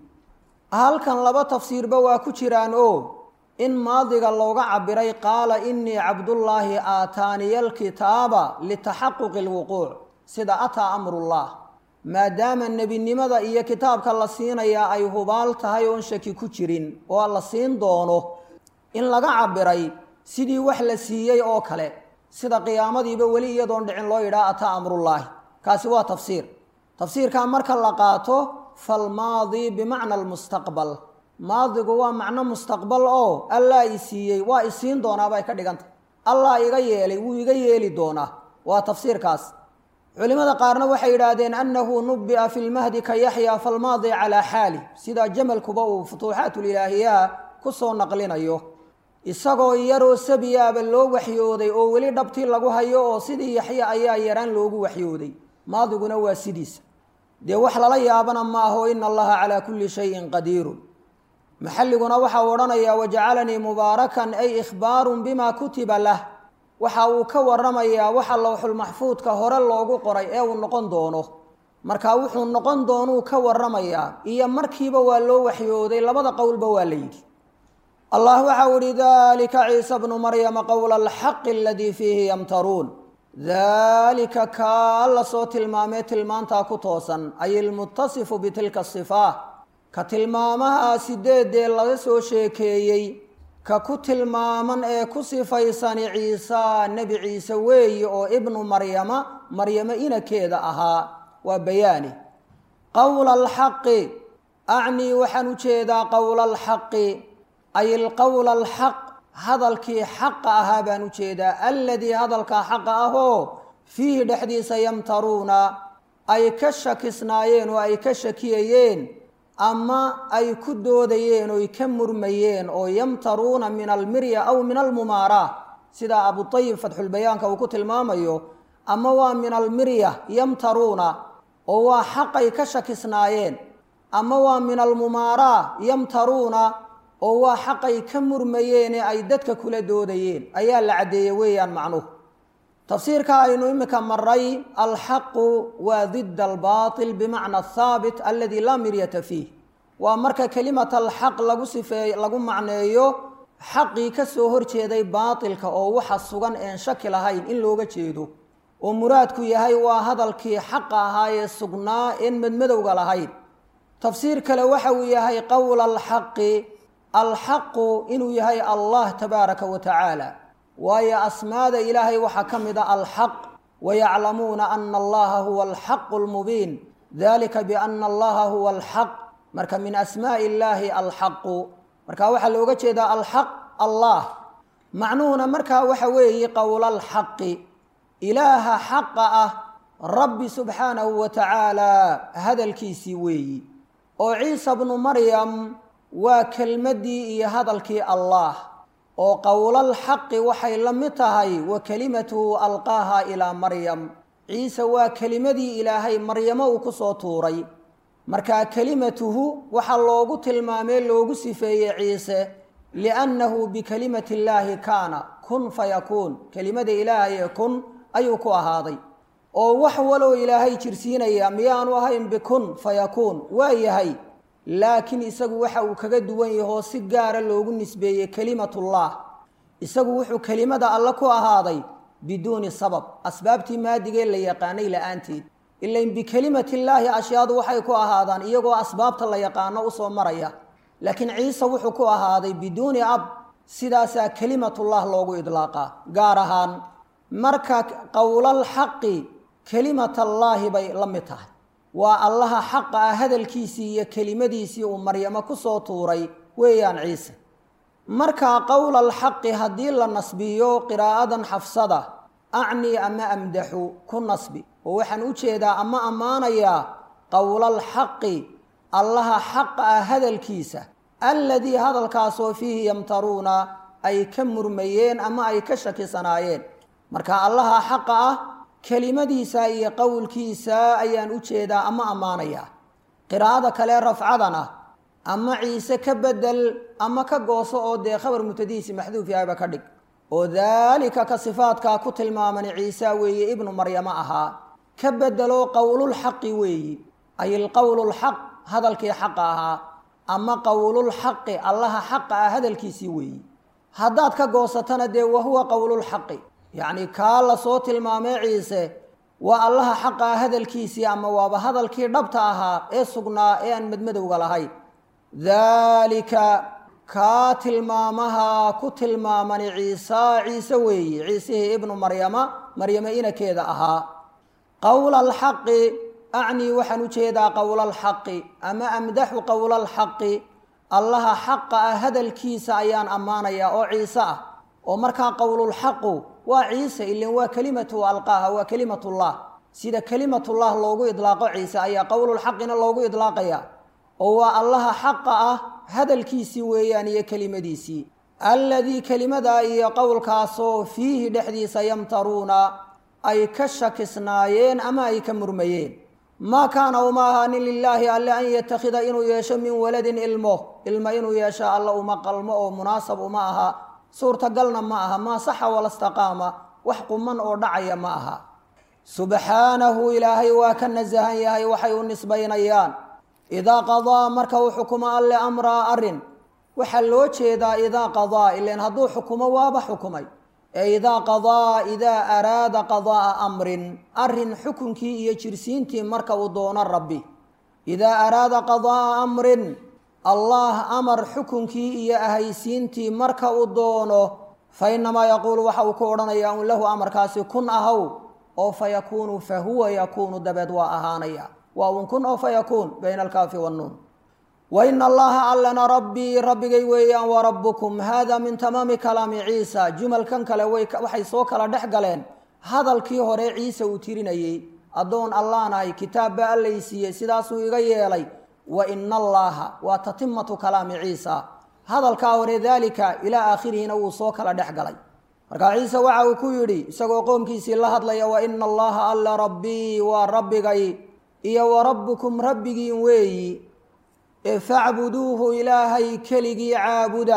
halkan laba tafsiirba waa ku jiraan oo in maadiga looga cabiray qaala inii cabdullaahi aataaniya alkitaaba litaxaquqi alwuquuc sida ataa amrullah maadaama nebinimada iyo kitaabka la siinayaa ay hubaal tahay oon shaki ku jirin oo la siin doono in laga cabiray sidii wax la siiyey oo kale sida qiyaamadiiba weli iyadoon dhicin loo yidhaha ataa amrullaahi kaasi waa tafsiir tafsiirkaa marka la qaato falmaadi bimacna almustaqbal maadigu waa macno mustaqbal oo allaa i siiyey waa isiin doonaabay ka dhigantah allah iga yeelay wuu iga yeeli doonaa waa tafsiirkaas culimada qaarna waxay yidhaahdeen annahu nubi'a fi lmahdi ka yaxya falmaadi calaa xaali sida jamalkuba uu futuuxaatulilaahiyaha ku soo naqlinayo isagoo yaroo sabiyaaba loo waxyooday oo weli dhabtii lagu hayo oo sidii yaxya ayaa yaraan loogu waxyooday maadiguna waa sidiisa dee wax lala yaabana ma aho ina allaha calaa kulli shayin qadiirun maxalliguna waxau odhanayaa wajacalanii mubaarakan ay ikhbaarun bima kutiba lah waxa uu ka waramayaa waxa lowxulmaxfuudka hore loogu qoray ee uu noqon doono marka wuxuu noqon doonuu ka waramayaa iyo markiiba waa loo waxyooday labada qowlba waa la yidhi allah waxau ihi dalika ciisa bnu maryama qowla alxaqi aladii fiihi yamtaruun dalika kaa la soo tilmaamee tilmaantaa ku toosan ay ilmuttasifu bitilka asifaa ka tilmaamaha sideedee laga soo sheekeeyey ka ku tilmaaman ee ku sifaysani ciisa nebi ciise weeye oo ibnu maryama maryamo inakeeda ahaa waa bayaani qowla alxaqi acnii waxaan u jeedaa qowla alxaqi ay ilqowla alxaq hadalkii xaqa ahaa baan u jeedaa aladii hadalkaa xaqa ahoo fiihi dhexdiisa yamtaruuna ay ka shakisnaayeen oo ay ka shakiyayeen ama ay ku doodayeen oy ka murmayeen oo yamtaruuna min almirya aw min almumaara sida abutayib fatxulbayaanka uu ku tilmaamayo ama waa min almirya yamtaruuna oo waa xaqay ka shakisnaayeen ama waa min almumaara yamtaruuna oo waa xaqay ka murmayeene ay dadka kula doodayeen ayaa la caddeeyey weeyaan macnuhu tafsiirka aynu imika maray alxaqu waa dida albaatil bimacna athaabit aladi laa miryata fiih waa marka kelimat alxaq lagu sifeey lagu macneeyo xaqii ka soo horjeeday baatilka oo waxa sugan een shaki lahayn in looga jeedo oo muraadku yahay waa hadalkii xaqa ahaa ee sugnaa een madmadowga lahayn tafsiir kale waxa uu yahay qowla alxaqi alxaqu inuu yahay allah tabaaraka wa tacaala waayo asmaada ilaahay waxaa ka mid a alxaq wayaclamuuna ana allaha huwa alxaqu lmubiin dalika biana allaha huwa alxaq marka min asmaai illaahi alxaqu marka waxaa looga jeedaa alxaq allah macnuhuna markaa waxa weeye qowla alxaqi ilaaha xaqa ah rabbi subxaanahu wa tacaala hadalkiisii weeyi oo ciisa bnu maryam waa kelmaddii iyo hadalkii allah oo qowlal xaqi waxay la mid tahay wa kelimatuhu alqaaha ilaa maryam ciise waa kelimadii ilaahay maryamo uu ku soo tuuray markaa kelimatuhu waxaa loogu tilmaamee loogu sifeeyey ciise liannahu bikelimati illaahi kaana kun fayakuun kelimada ilaahay ee kun ayuu ku ahaaday oo wax waloo ilaahay jirsiinaya miyaanu ahayn bikun fayakuun waa yahay laakiin isagu waxa uu kaga duwan yahoo si gaara loogu nisbeeyey kelimatullah isagu wuxuu kelimada alle ku ahaaday biduuni sabab asbaabtii maadigee la yaqaanay la-aanteed ilain bikelimati illaahi ashyaadu waxay ku ahaadaan iyagoo asbaabta la yaqaano usoo maraya laakiin ciise wuxuu ku ahaaday biduuni ab sidaasaa kelimatullah loogu idlaaqaa gaar ahaan marka qowlal xaqi kelimatallaahi bay la mid tahay waa allaha xaqa ah hadalkiisii iyo kelimadiisii uu maryamo ku soo tuuray weeyaan ciise markaa qowla alxaqi haddii la nasbiyo qiraa'adan xafsada acnii ama amdaxu ku nasbi oo waxaan u jeedaa ama ammaanayaa qowlaalxaqi allaha xaqa ah hadalkiisa alladii hadalkaasoo fiihi yamtaruuna ay ka murmayeen ama ay ka shakisanaayeen marka allaha xaqa ah kelimadiisa iyo qowlkiisa ayaan u jeedaa ama ammaanayaa qiraa'ada kale rafcadan ah ama ciise ka bedel ama ka gooso oo dee khabar mutadiisi maxduuf yahayba ka dhig oo daalika ka sifaadkaa ku tilmaamani ciisa weeye ibnu maryamo ahaa ka bedelo qowlulxaqi weeyi ay ilqowlulxaq hadalkii xaqa ahaa ama qowlulxaqi allaha xaqa ah hadalkiisii weeyi haddaad ka goosatana dee wahuwa qowlulxaqi yacni kaa la soo tilmaamay ciise waa allaha xaqa ah hadalkiisii ama waaba hadalkii dhabta ahaa ee sugnaa ee aan madmadowga lahayn daalika kaa tilmaamaha ku tilmaamani ciisa ciise weeye ciisihii ibnu maryama maryamo inakeeda ahaa qowla alxaqi acnii waxaan u jeedaa qowla alxaqi ama amdaxu qowla alxaqi allaha xaqa ah hadalkiisa ayaan ammaanayaa oo ciise ah oo markaa qowlulxaqu waa ciise ilin waa kelimatu alqaaha waa kelimatullah sida kelimatullah loogu idlaaqo ciise ayaa qowlulxaqina loogu idlaaqaya oo waa allaha xaqa ah hadalkiisii weeyaan iyo kelimadiisii alladii kelimadaa iyo qowlkaasoo fiihi dhexdiisa yamtaruuna ay ka shakisnaayeen ama ay ka murmayeen maa kaana uma ahaanin lilaahi alle an yatakhida inuu yeesho min waladin ilmo ilmo inuu yeesho alla uma qalmo oo munaasab uma aha suurtagalna ma aha maa saxa walastaqaama wax quman oo dhacaya ma aha subxaanahu ilaahay waa ka nasahan yahay waxay u nisbaynayaan idaa qadaa marka uu xukumo alle amraa arrin waxaa loo jeedaa idaa qadaa ilan hadduu xukumo waaba xukumay ee idaa qadaa idaa araada qadaa'a amrin arrin xukunkii iyo jirsiintii marka uu doono rabbi idaa araada qadaa'a amrin allah amar xukunkii iyo ahaysiintii marka uu doono fa innamaa yaquulu waxa uu ku odhanayaa un lahu amarkaasi kun ahaw oo fa yakuunu fa huwa yakuunu dabeed waa ahaanaya waa un kun oo fa yakuun bayna alkaafi wannuun wa ina allaha allana rabbii rabbigay weeyaan wa rabbukum hada min tamaami kalaami ciisa jumalkan kale waxay soo kala dhex galeen hadalkii hore ciise uu tirinayey addoon allaanahay kitaab baa allay siiyey sidaasuu iga yeelay wa ina allaaha waa tatimatu kalaami ciisa hadalkaa hore daalika ilaa aakhirihina wuu soo kala dhex galay markaa ciise waxa uu ku yidhi isagoo qoomkiisii la hadlaya wa ina allaha alla rabbii waa rabbigay iyo wa rabbukum rabbigiin weeyi ee facbuduuhu ilaahay keligii caabuda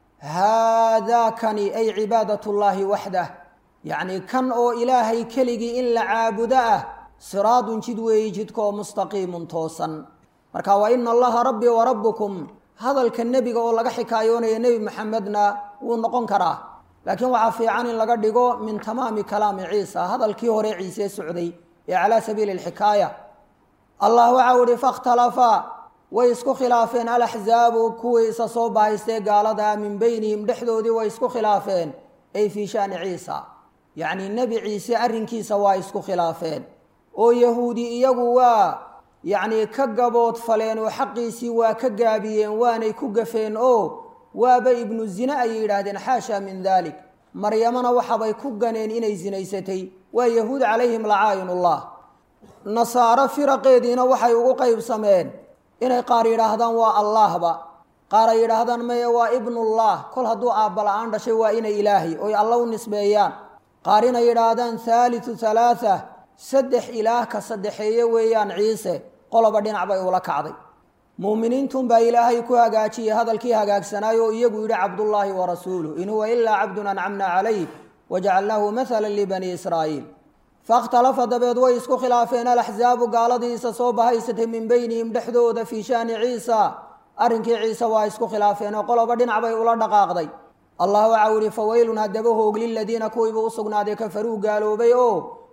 haadaakani ay cibaadat llaahi waxdah yacnii kan oo ilaahay keligii in la caabudo ah siraadun jid weeyi jidkaoo mustaqiimun toosan marka wa ina allaha rabbii wa rabbukum hadalka nebiga oo laga xikaayoonayo nebi maxamedna wuu noqon karaa laakiin waxaa fiican in laga dhigo min tamaami kalaami ciisa hadalkii hore ciise socday ee calaa sabiili alxikaaya allah waxau ihi fakhtalafa way isku khilaafeen alaxzaabu kuwii isa soo bahaystee gaaladaa min beynihim dhexdoodii way isku khilaafeen ay fii shani ciisa yacnii nebi ciise arrinkiisa waa isku khilaafeen oo yahuudi iyagu waa yacnii ka gabood faleen oo xaqiisii waa ka gaabiyeen waanay ku gafeen oo waaba ibnu zine ayay yidhaahdeen xaasha min dalik maryamana waxabay ku ganeen inay sinaysatay waa yahuud calayhim lacaayinullah nasaaro firaqeediina waxay ugu qaybsameen inay qaar yidhaahdaan waa allaahba qaar ay yidhaahdaan maye waa ibnullah kol hadduu aabba la-aan dhashay waa inay ilaahay oy alla u nisbeeyaan qaar inay yidhaahdaan thaalithu thalaatha saddex ilaah ka saddexeeye weeyaan ciise qoloba dhinac bay ula kacday muuminiintunbaa ilaahay ku hagaajiyey hadalkii hagaagsanaayo oo iyagu yidhi cabdullaahi wa rasuuluh in huwa ilaa cabdun ancamna calayh wajacalnaahu mathala libanii israa'iil fakhtalafa dabeed way isku khilaafeen alaxzaabu gaaladiisa soo bahaysatay min beynihim dhexdooda fii shaani ciisa arrinkii ciise waa isku khilaafeen oo qoloba dhinac bay ula dhaqaaqday allah waxau yihi faweylun haddaba hoog liladiina kuwiiba u sugnaaday kafaruu gaaloobay oo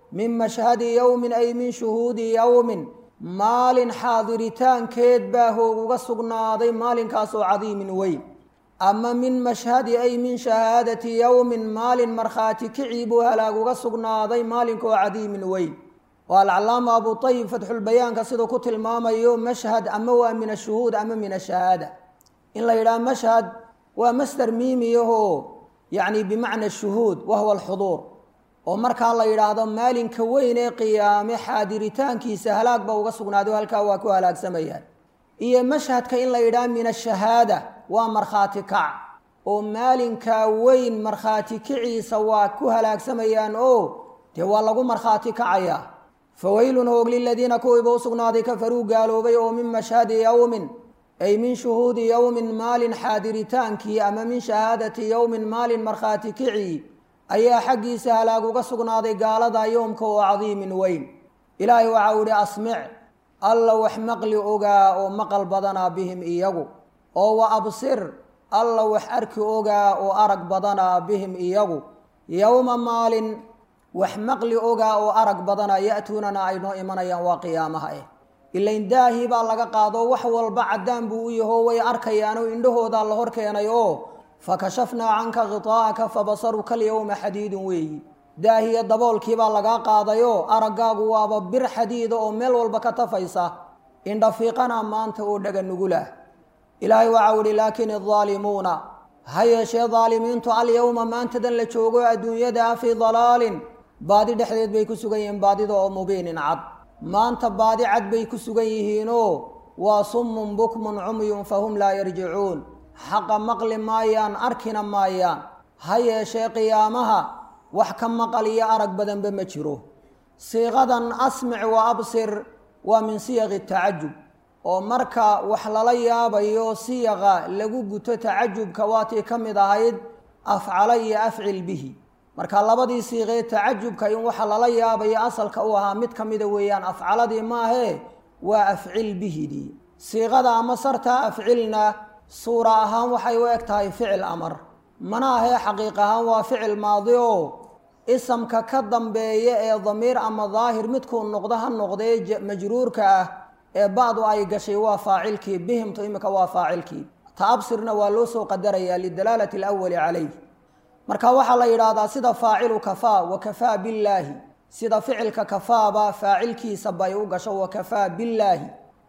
min mashhadi yowmin ay min shuhuudi yowmin maalin xaadiritaankeed baa hooguga sugnaaday maalinkaasoo cadiimin weyn ama min mashhadi ay min shahaadati yowmin maalin markhaati kicii buu halaaguga sugnaaday maalinkaoo cadiimin weyn oo alcalaama abu ayib fatxulbayaanka siduu ku tilmaamayo mashhad ama waa min ashuhuud ama min ashahaada in la yidhaha mashhad waa masder miimiyahoo yacni bimacna shuhuud wahuwa alxuduur oo markaa la yidhaahdo maalinka weyn ee qiyaame xaadiritaankiisa halaag ba uga sugnaaday halkaa waa ku halaagsamayaan iyo mashhadka in la yidhaha min ashahaada waa markhaati kac oo maalinkaa weyn markhaati kiciisa waa ku halaagsamayaan oo dee waa lagu markhaati kacayaa faweylun hoog liladiina kuwiiba u sugnaaday kafaruu gaaloobay oo min mashhadi yowmin ay min shuhuudi yowmin maalin xaadiritaankii ama min shahaadati yowmin maalin markhaati kicii ayaa xaggiisa halaag uga sugnaaday gaalada yoomka oo cadiimin weyn ilaahay waxa uu ihi asmic alla wax maqli ogaa oo maqal badanaa bihim iyagu oo wa absir alla wax arki ogaa oo arag badanaa bihim iyagu yowma maalin wax maqli ogaa oo arag badanaa ya'tuunana ay noo imanayaan waa qiyaamaha eh ilain daahii baa laga qaado wax walba caddaan buu u yaho way arkayaanoo indhahoodaa la hor keenay oo fakashafnaa canka khitaa'aka fabasaruka alyowma xadiidun weeyi daahiya daboolkiibaa lagaa qaadayoo araggaagu waaba bir xadiida oo meel walba ka tafaysa indhafiiqana maanta oo dhaga nugulah ilaahay waxau ihi laakin aldaalimuuna ha yeeshee daalimiintu alyowma maantadan la joogo adduunyada fii dalaalin baadi dhexdeed bay ku sugan yihiin baadida oo mubiinin cad maanta baadi cad bay ku sugan yihiinoo waa summun bukmun cumyun fahum laa yarjicuun xaqa maqli maayaan arkina maayaan ha yeeshee qiyaamaha wax ka maqal iyo arag badanba ma jiro siiqadan asmic wa absir waa min siyaqi tacajub oo marka wax lala yaabayo siyaqa lagu guto tacajubka waatii ka mid ahayd afcala iyo afcil bihi marka labadii siiqee tacajubka in waxa lala yaabayo asalka u ahaa mid ka mida weeyaan afcaladii maahee waa afcil bihidii siiqada ama sartaa afcilna suura ahaan waxay u eg tahay ficil amar mana ahee xaqiiq ahaan waa ficil maadi oo isamka ka dambeeya ee damiir ama daahir midkuu noqdo ha noqdee majruurka ah ee bacdu ay gashay waa faacilkii bihimtu imika waa faacilkii taabsirna waa loo soo qadarayaa lidalaalati alawali calayh marka waxaa la yidhaahdaa sida faacilu kafaa wa kafaa billaahi sida ficilka kafaaba faacilkiisa bay u gasho wa kafaa billaahi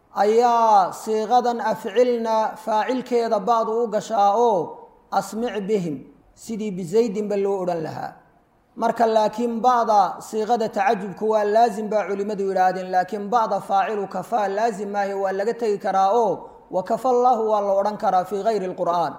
ayaa siiqadan afcilna faacilkeeda bacdu u gashaa oo asmic bihim sidii bizaydinba loo odhan lahaa marka laakiin bacda siiqada tacajubku waa laazim baa culimmadu yidhaahdeen laakiin bacda faacilu kafaa laazim maahe waa laga tegi karaa oo wa kafa llaahu waa la odhan karaa fii gayri lqur'aan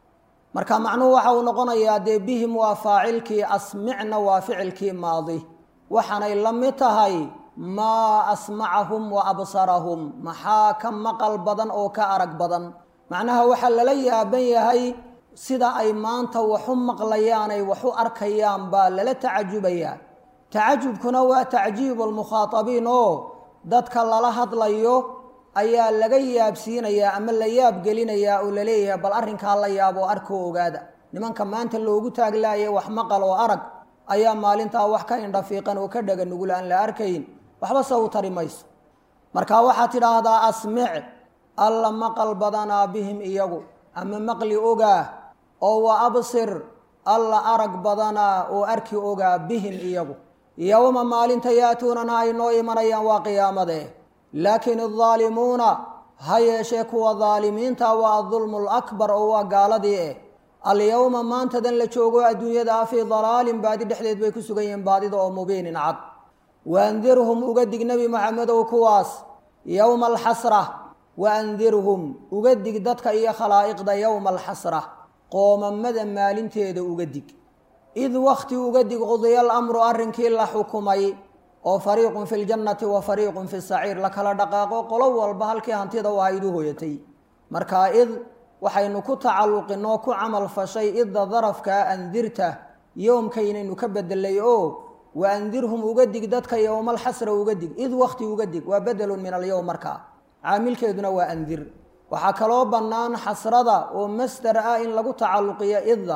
marka macnuhu waxa uu noqonayaa dee bihim waa faacilkii asmicna waa ficilkii maadi waxaanay la mid tahay maa asmacahum wa absarahum maxaa ka maqal badan oo ka arag badan macnaha waxaa lala yaaban yahay sida ay maanta waxu maqlayaan ay waxu arkayaan baa lala tacajubayaa tacajubkuna waa tacjiibu almukhaatabiin oo dadka lala hadlayo ayaa laga yaabsiinayaa ama la yaab gelinayaa oo laleeyahay bal arrinkaa la yaab oo arkoo ogaada nimanka maanta loogu taaglaaya wax maqal oo arag ayaa maalintaa wax ka indhafiiqan oo ka dhaga nugul aan la arkayn waxba se u tari mayso marka waxaad tidhaahdaa asmic alla maqal badanaa bihim iyagu ama maqli ogaa oo wa absir alla arag badanaa oo arki ogaa bihim iyagu yowma maalinta yaatuunana ay noo imanayaan waa qiyaamadee laakiin aldaalimuuna ha yeeshee kuwa daalimiinta waa adulmu lakbar oo waa gaaladii eh alyowma maantadan la joogo adduunyada ah fii dalaalin baadi dhexdeed bay ku sugan yihiin baadida oo mubiinin cad waandirhum uga dig nebi maxamedow kuwaas yowma alxasra waandirhum uga dig dadka iyo khalaa'iqda yowma alxasra qoomamada maalinteeda uga dig id wakti uga dig qudiya alamru arrinkii la xukumay oo fariiqun fi ljannati wa fariiqun fi saciir la kala dhaqaaqo qolo walba halkii hantida u ahayd u hoyatay marka id waxaynu ku tacalluqinoo ku camal fashay idda darafkaa andirta yoomkaynaynu ka bedelay oo wa andirhum uga dig dadka yowmalxasra uga dig id wakti uga dig waa bedelun min alyowm markaa caamilkeeduna waa andir waxaa kaloo bannaan xasrada oo masdar ah in lagu tacalluqiyo idda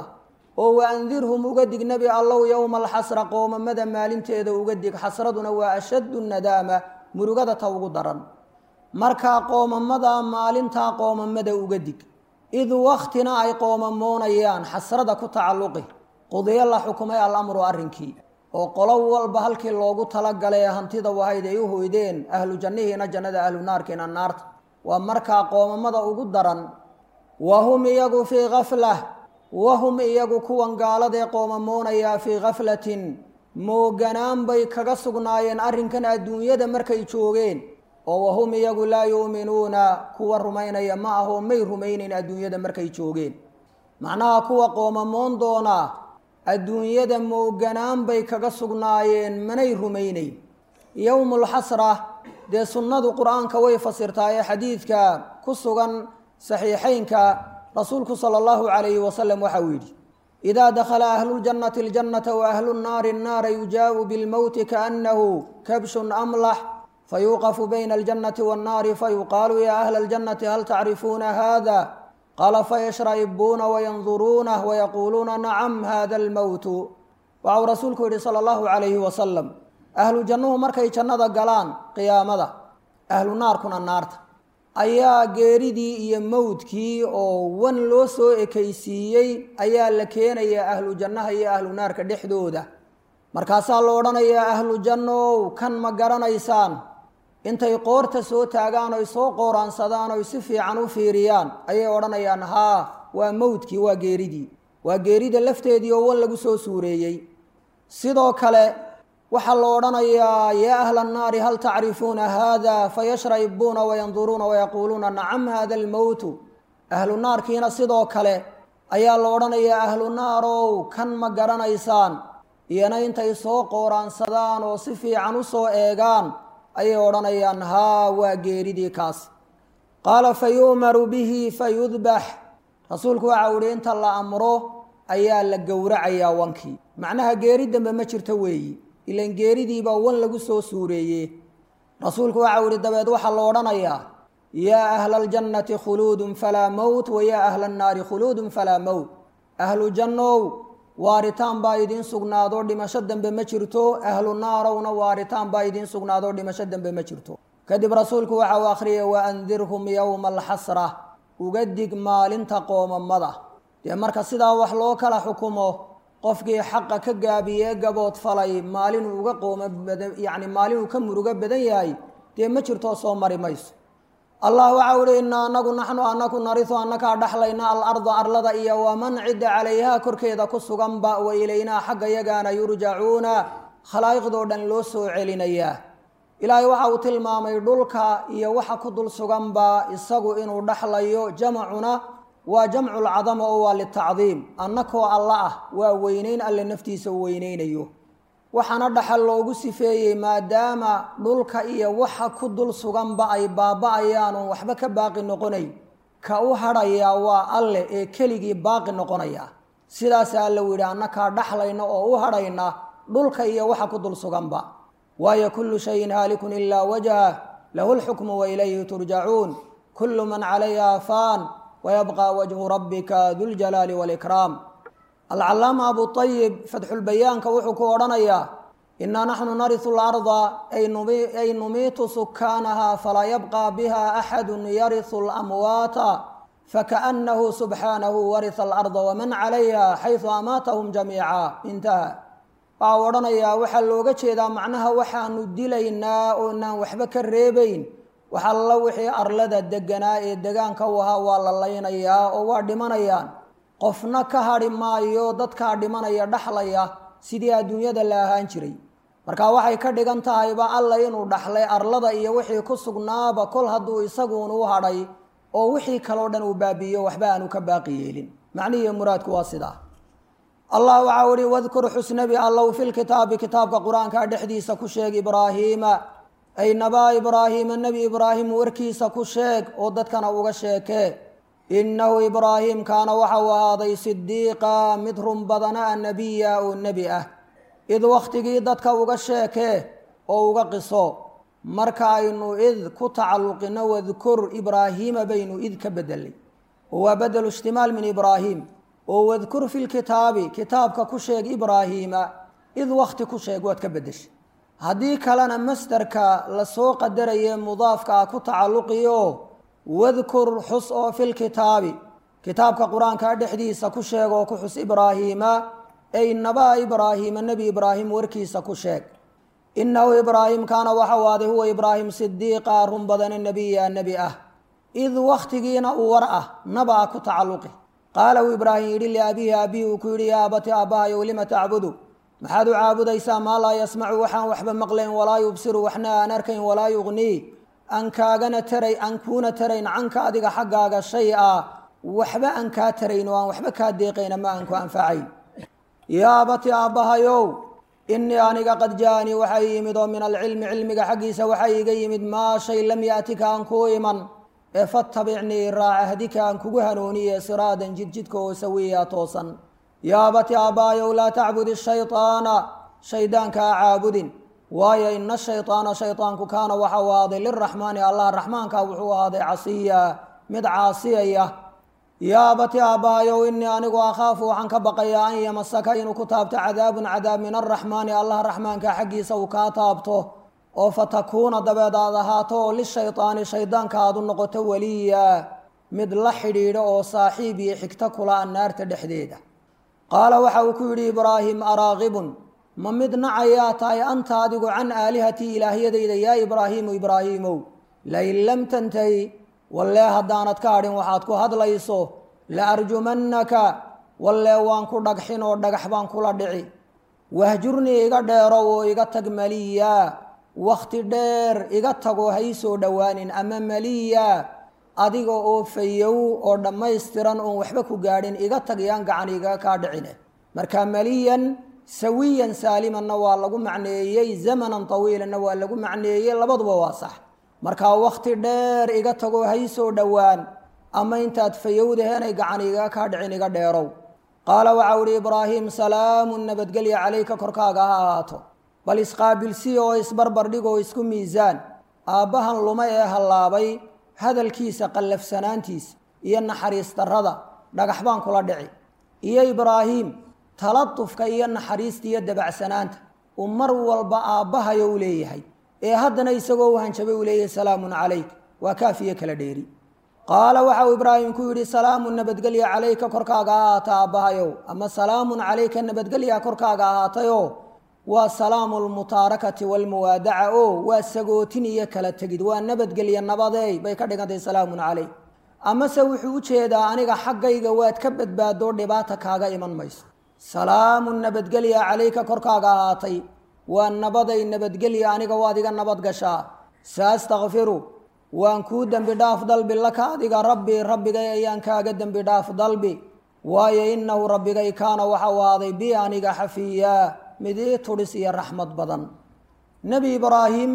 oo wa andirhum uga dig nebi allow yowma alxasra qoomamada maalinteeda uga dig xasraduna waa ashaddu nadaama murugada ta ugu daran markaa qoomamada maalintaa qoomamada uga dig id waktina ay qoomamoonayaan xasrada ku tacalluqi qudiyo la xukumay alamru arrinkii oo qolo walba halkii loogu talagalay ee hantida wahayd ay u hoydeen ahlu jannihiina jannada ahlu naarkiina naarta waa markaa qoomamada ugu daran wahum iyagu fii kaflah wahum iyagu kuwan gaaladee qoomamoonayaa fii kaflatin mooganaan bay kaga sugnaayeen arrinkan adduunyada markay joogeen oo wahum iyagu laa yuuminuuna kuwa rumaynaya ma ahoo may rumaynayn adduunyada markay joogeen macnaha kuwa qoomamoon doonaa adduunyada mooganaan bay kaga sugnaayeen manay rumaynayn yowmulxasra dee sunnadu qur-aanka way fasirtaa ee xadiidka ku sugan saxiixeynka rasuulku sala allahu calayhi wasalam waxa uu yidhi idaa dakhala ahluljannati aljannata wa ahlu nnaari annaara yujaau bilmowti kaannahu kabshun amlax fayuuqafu bayna aljannati waannaari fayuqaalu yaa ahla aljannati hal tacrifuuna hada qaala fayashra'ibuuna wayanduruunah wayaquuluuna nacam hada almowtu waxau rasuulku yidhi sala allahu calayhi wasalam ahlu jannuhu markay jannada galaan qiyaamada ahlu naarkuna naarta ayaa geeridii iyo mowdkii oo wan loo soo ekaysiiyey ayaa la keenayaa ahlu jannaha iyo ahlu naarka dhexdooda markaasaa la odhanayaa ahlu jannow kan ma garanaysaan intay qoorta soo taagaan oy soo qooraansadaan oy si fiican u fiiriyaan ayay odhanayaan haa waa mowdkii waa geeridii waa geerida lafteedii oo wan lagu soo suureeyey sidoo kale waxaa la odhanayaa yaa ahla annaari hal tacrifuuna haada fayashra'ibuuna wayanduruuna wayaquuluuna nacam hada almowtu ahlu naarkiina sidoo kale ayaa la odhanayaa ahlu naarow kan ma garanaysaan iyana intay soo qooraansadaan oo si fiican u soo eegaan ayay odhanayaan haa waa geeridii kaas qaala fa yu'maru bihi fayudbax rasuulku waxa u ihi inta la amro ayaa la gowracayaa wankii macnaha geeri dambe ma jirto weeyi ilan geeridiibaa wan lagu soo suureeye rasuulku waxau ihi dabeed waxaa la odhanayaa yaa ahla aljannati khuluudun falaa mowt wa yaa ahla annaari khuluudun falaa mowt ahlu jannow waaritaan baa idiin sugnaadoo dhimasho dambe ma jirto ahlu naarowna waaritaan baa idiin sugnaadoo dhimasho dambe ma jirto kadib rasuulku waxa uu akhriyay wa andirhum yowma alxasra uga dig maalinta qoomamada dee marka sidaa wax loo kala xukumo qofkii xaqa ka gaabiyee gabood falay maalinuu uga qooma badan yacni maalinuu ka murugo badan yahay dee ma jirtoo soo mari mayso allah waxa uhi inaa anagu naxnu anaku narisu annakaa dhaxlayna alarda arlada iyo waman cidda calayhaa korkeeda ku suganba wa ilaynaa xagga yagaana yurjacuuna khalaa'iqdoo dhan loo soo celinayaa ilaahay waxa uu tilmaamay dhulka iyo waxa ku dul suganba isagu inuu dhaxlayo jamacuna waa jamcu lcadama oo waa litacdiim annakoo alla ah waa weyneyn alle naftiisa u weyneynayo waxaana dhaxal loogu sifeeyey maadaama dhulka iyo waxa ku dul suganba ay baaba-ayaan oon waxba ka baaqi noqonay ka u hadhayaa waa alle ee keligii baaqi noqonaya sidaasa alla u yidhi annakaa dhaxlayna oo u hadhayna dhulka iyo waxa ku dul suganba waayo kullu shayin haalikun ilaa wajha lahu lxukmu wa ilayhi turjacuun kullu man calayha faan wayabqa wajhu rabbika duljalaali walikraam alcalaama abuayib fatxulbayaanka wuxuu ku odhanayaa inaa naxnu narisu larda ay numiitu sukaanaha falaa yabqa biha axadu yarisu lamwaata fakaأnahu subxaanahu warisa alarda waman calayha xaysu amaatahum jamiica intaha waxau odhanayaa waxaa looga jeedaa macnaha waxaanu dilaynaa oonaan waxba ka reebayn wax alla wixii arlada deganaa ee degaanka u ahaa waa la laynayaa oo waa dhimanayaan qofna ka hadhi maayo dadkaa dhimanaya dhaxlaya sidii adduunyada la ahaan jiray marka waxay ka dhigan tahayba alla inuu dhaxlay arlada iyo wixii ku sugnaaba kol hadduu isaguun u hadhay oo wixii kaleo dhan uu baabi'iyo waxba aanu ka baaqi yeelin macnihiiyo muraadku waa sidaa allah waxau ihi wadkur xusnabi allow filkitaabi kitaabka qur-aanka dhexdiisa ku sheeg ibraahiima ay nabaa ibraahiima nebi ibraahim warkiisa ku sheeg oo dadkana uga sheekee innahu ibraahim kaana waxau ahaaday sidiiqa mid run badana a nebiya oo nebi ah id wakhtigii dadka uga sheekee oo uga qiso marka aynu id ku tacalluqino wadkur ibraahiima baynu id ka bedelay oo waa bedelu ishtimaal min ibraahim oo wadkur fi lkitaabi kitaabka ku sheeg ibraahiima id wakti ku sheeg waad ka beddeshay haddii kalena masderka lasoo qadaraye mudaafka ah ku tacalluqiyo wadkur xus oo fi lkitaabi kitaabka qur-aanka dhexdiisa ku sheeg oo ku xus ibraahiima ey nabaa ibraahiima nebi ibraahim warkiisa ku sheeg inahu ibraahim kaana waxau aaday huwa ibraahim sidiiqa run badane nebiya nebi ah id wakhtigiina uu war ah nabaa ku tacalluqi qaala uu ibraahim yidhi liabihi aabihi uu ku yidhi yaa abati aabbahayow lima tacbudu maxaad u caabudaysaa maa laa yasmacu waxaan waxba maqlayn walaa yubsiru waxna aan arkayn walaa yugnii aan kaagana taray aan kuuna tarayn canka adiga xaggaaga shay a waxba aan kaa tarayn oo aan waxba kaa deeqayn ama aan ku anfacayn yaa abati aabbahayow inii aniga qad ja'anii waxaa ii yimid oo min alcilmi cilmiga xaggiisa waxaa iiga yimid maa shay lam yaatika aan kuu iman ee fatabicnii raaca hadika aan kugu hanuuniye siraadan jidjidka oo sawiya toosan yaa abati aabbahayow laa tacbudi shayطaana shaydaanka ha caabudin waayo ina shayطaana shayطaanku kaana waxau ahaaday liraxmaani allah raxmaanka wuxuu ahaaday casiya mid caasiyaya yaa abati aabbahayow inii anigu akhaafu waxaan ka baqayaa an yamasaka inuu ku taabto cadaabun cadaab min araxmaani allah raxmaanka xaggiisa uu kaa taabto oo fatakuuna dabeed aad ahaato oo lishayطaani shaydaanka aad u noqoto weliya mid la xidhiidho oo saaxiib iyo xigto kula a naarta dhexdeeda qaala waxa uu ku yidhi ibraahim araaqibun ma mid nacayaa tahay anta adigu can aalihatii ilaahyadayda yaa ibraahiimu ibraahiimow lain lam tantahi wallee haddaanad ka hadhin waxaad ku hadlayso la arjumannaka wallee waan ku dhagxin oo dhagax baan kula dhici wahjurnii iga dheerow oo iga tag maliya wakhti dheer iga tagoo ha ii soo dhowaanin ama maliya adiga oo fayow oo dhammaystiran oon waxba ku gaadhin iga tag yaan gacan igaga kaa dhicine marka maliyan sawiyan saalimanna waa lagu macneeyey zamanan tawiilanna waa lagu macneeyey labaduba waa sax markaa wakhti dheer iga tagoo ha ii soo dhowaan ama intaad fayowdaheenay gacan igaga kaa dhicin iga dheerow qaala waxau ihi ibraahim salaamun nabadgelya calayka korkaaga ha ahaato bal isqaabilsi oo isbarbar dhig oo isku miisaan aabbahan luma ee hallaabay hadalkiisa qallafsanaantiisa iyo naxariis darrada dhagax baan kula dhici iyo ibraahiim taladufka iyo naxariista iyo dabacsanaanta uu mar walba aabbahayo u leeyahay ee haddana isagoo u hanjabay uu leeyahay salaamun calayk waa kaafiyo kala dheeri qaala waxa uu ibraahim ku yidhi salaamun nabadgelya calayka korkaaga ahaata aabbahayow ama salaamun calayka nabadgelya korkaaga ahaatayo waa salaamu lmutaarakati walmuwaadaca o waa sagootin iyo kala tegid waa nabadgelya nabadeey bay ka dhigantahay salaamun calayk amase wuxuu u jeedaa aniga xaggayga waad ka badbaadoo dhibaata kaaga iman mayso salaamun nabadgelya calayka korkaaga ahaatay waa nabaday nabadgelya aniga waad iga nabad gashaa saastakfiru waan kuu dembi dhaaf dalbi laka adiga rabbii rabbigay ayaan kaaga dembi dhaaf dalbi waayo innahu rabbigay kaana waxau ahaaday bi aniga xafiyaa mid ii tudhis iyo raxmad badan nebi ibraahim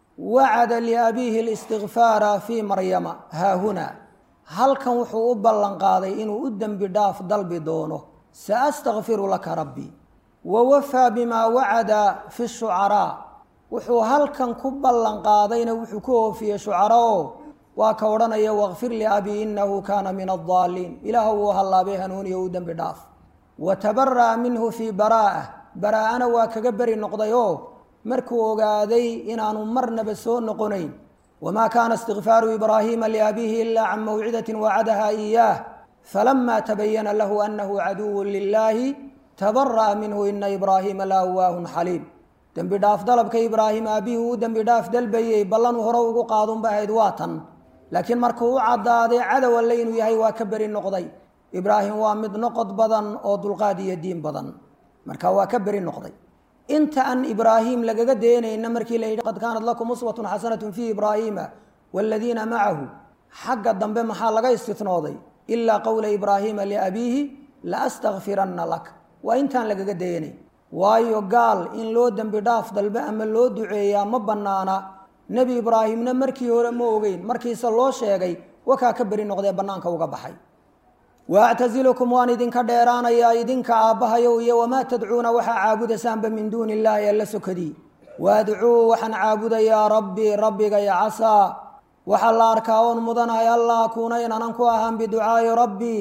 wacada liabiihi listikfaara fii maryama haahunaa halkan wuxuu u ballan qaaday inuu u dembi dhaaf dalbi doono saastakfiru laka rabbii wa wafaa bimaa wacada fi shucaraa wuxuu halkan ku ballan qaadayna wuxuu ku oofiyey shucara o waa ka odhanaya wakfir liabii inahu kaana min addaaliin ilaah wuu hallaabay hanuuniyo u dembi dhaaf wa tabara'a minhu fii baraa'ah baraa-ana waa kaga beri noqday oo markuu ogaaday inaanu marnaba soo noqonayn wamaa kaana istikfaaru ibraahiima liabiihi ilaa can mawcidatin wacadaha iyaah falamaa tabayana lahu anahu caduwu lilaahi tabara'a minhu ina ibraahiima la awaahun xaliim dembi dhaaf dalabka ibraahim aabihii uu dembi dhaaf dalbayey ballanuu hore ugu qaadunba ahayd waa tan laakiin markuu u caddaaday cadow alle inuu yahay waa ka beri noqday ibraahim waa mid noqod badan oo dulqaad iyo diin badan marka waa ka beri noqday inta aan ibraahim lagaga deenayna markii la yidhi qad kaanat lakum uswatun xasanatun fii ibraahiima waaladiina macahu xagga dambe maxaa laga istitnooday ilaa qowla ibraahiima liabiihi la astakfiranna lak waa intaan lagaga deenay waayo gaal in loo dembi dhaaf dalbe ama loo duceeyaa ma bannaana nebi ibraahimna markii hore ma ogeyn markiise loo sheegay wakaa ka beri noqdee bannaanka uga baxay waactasilukum waan idinka dheeraanayaa idinka aabbahayow iyo wamaa tadcuuna waxaa caabudasaanba min duuni illaahi alla sokadii waadcuu waxaan caabudayaa rabbii rabbigay casaa waxaa la arkaa oon mudanahay allah akuuna inanan ku ahaan biducaa'i rabbii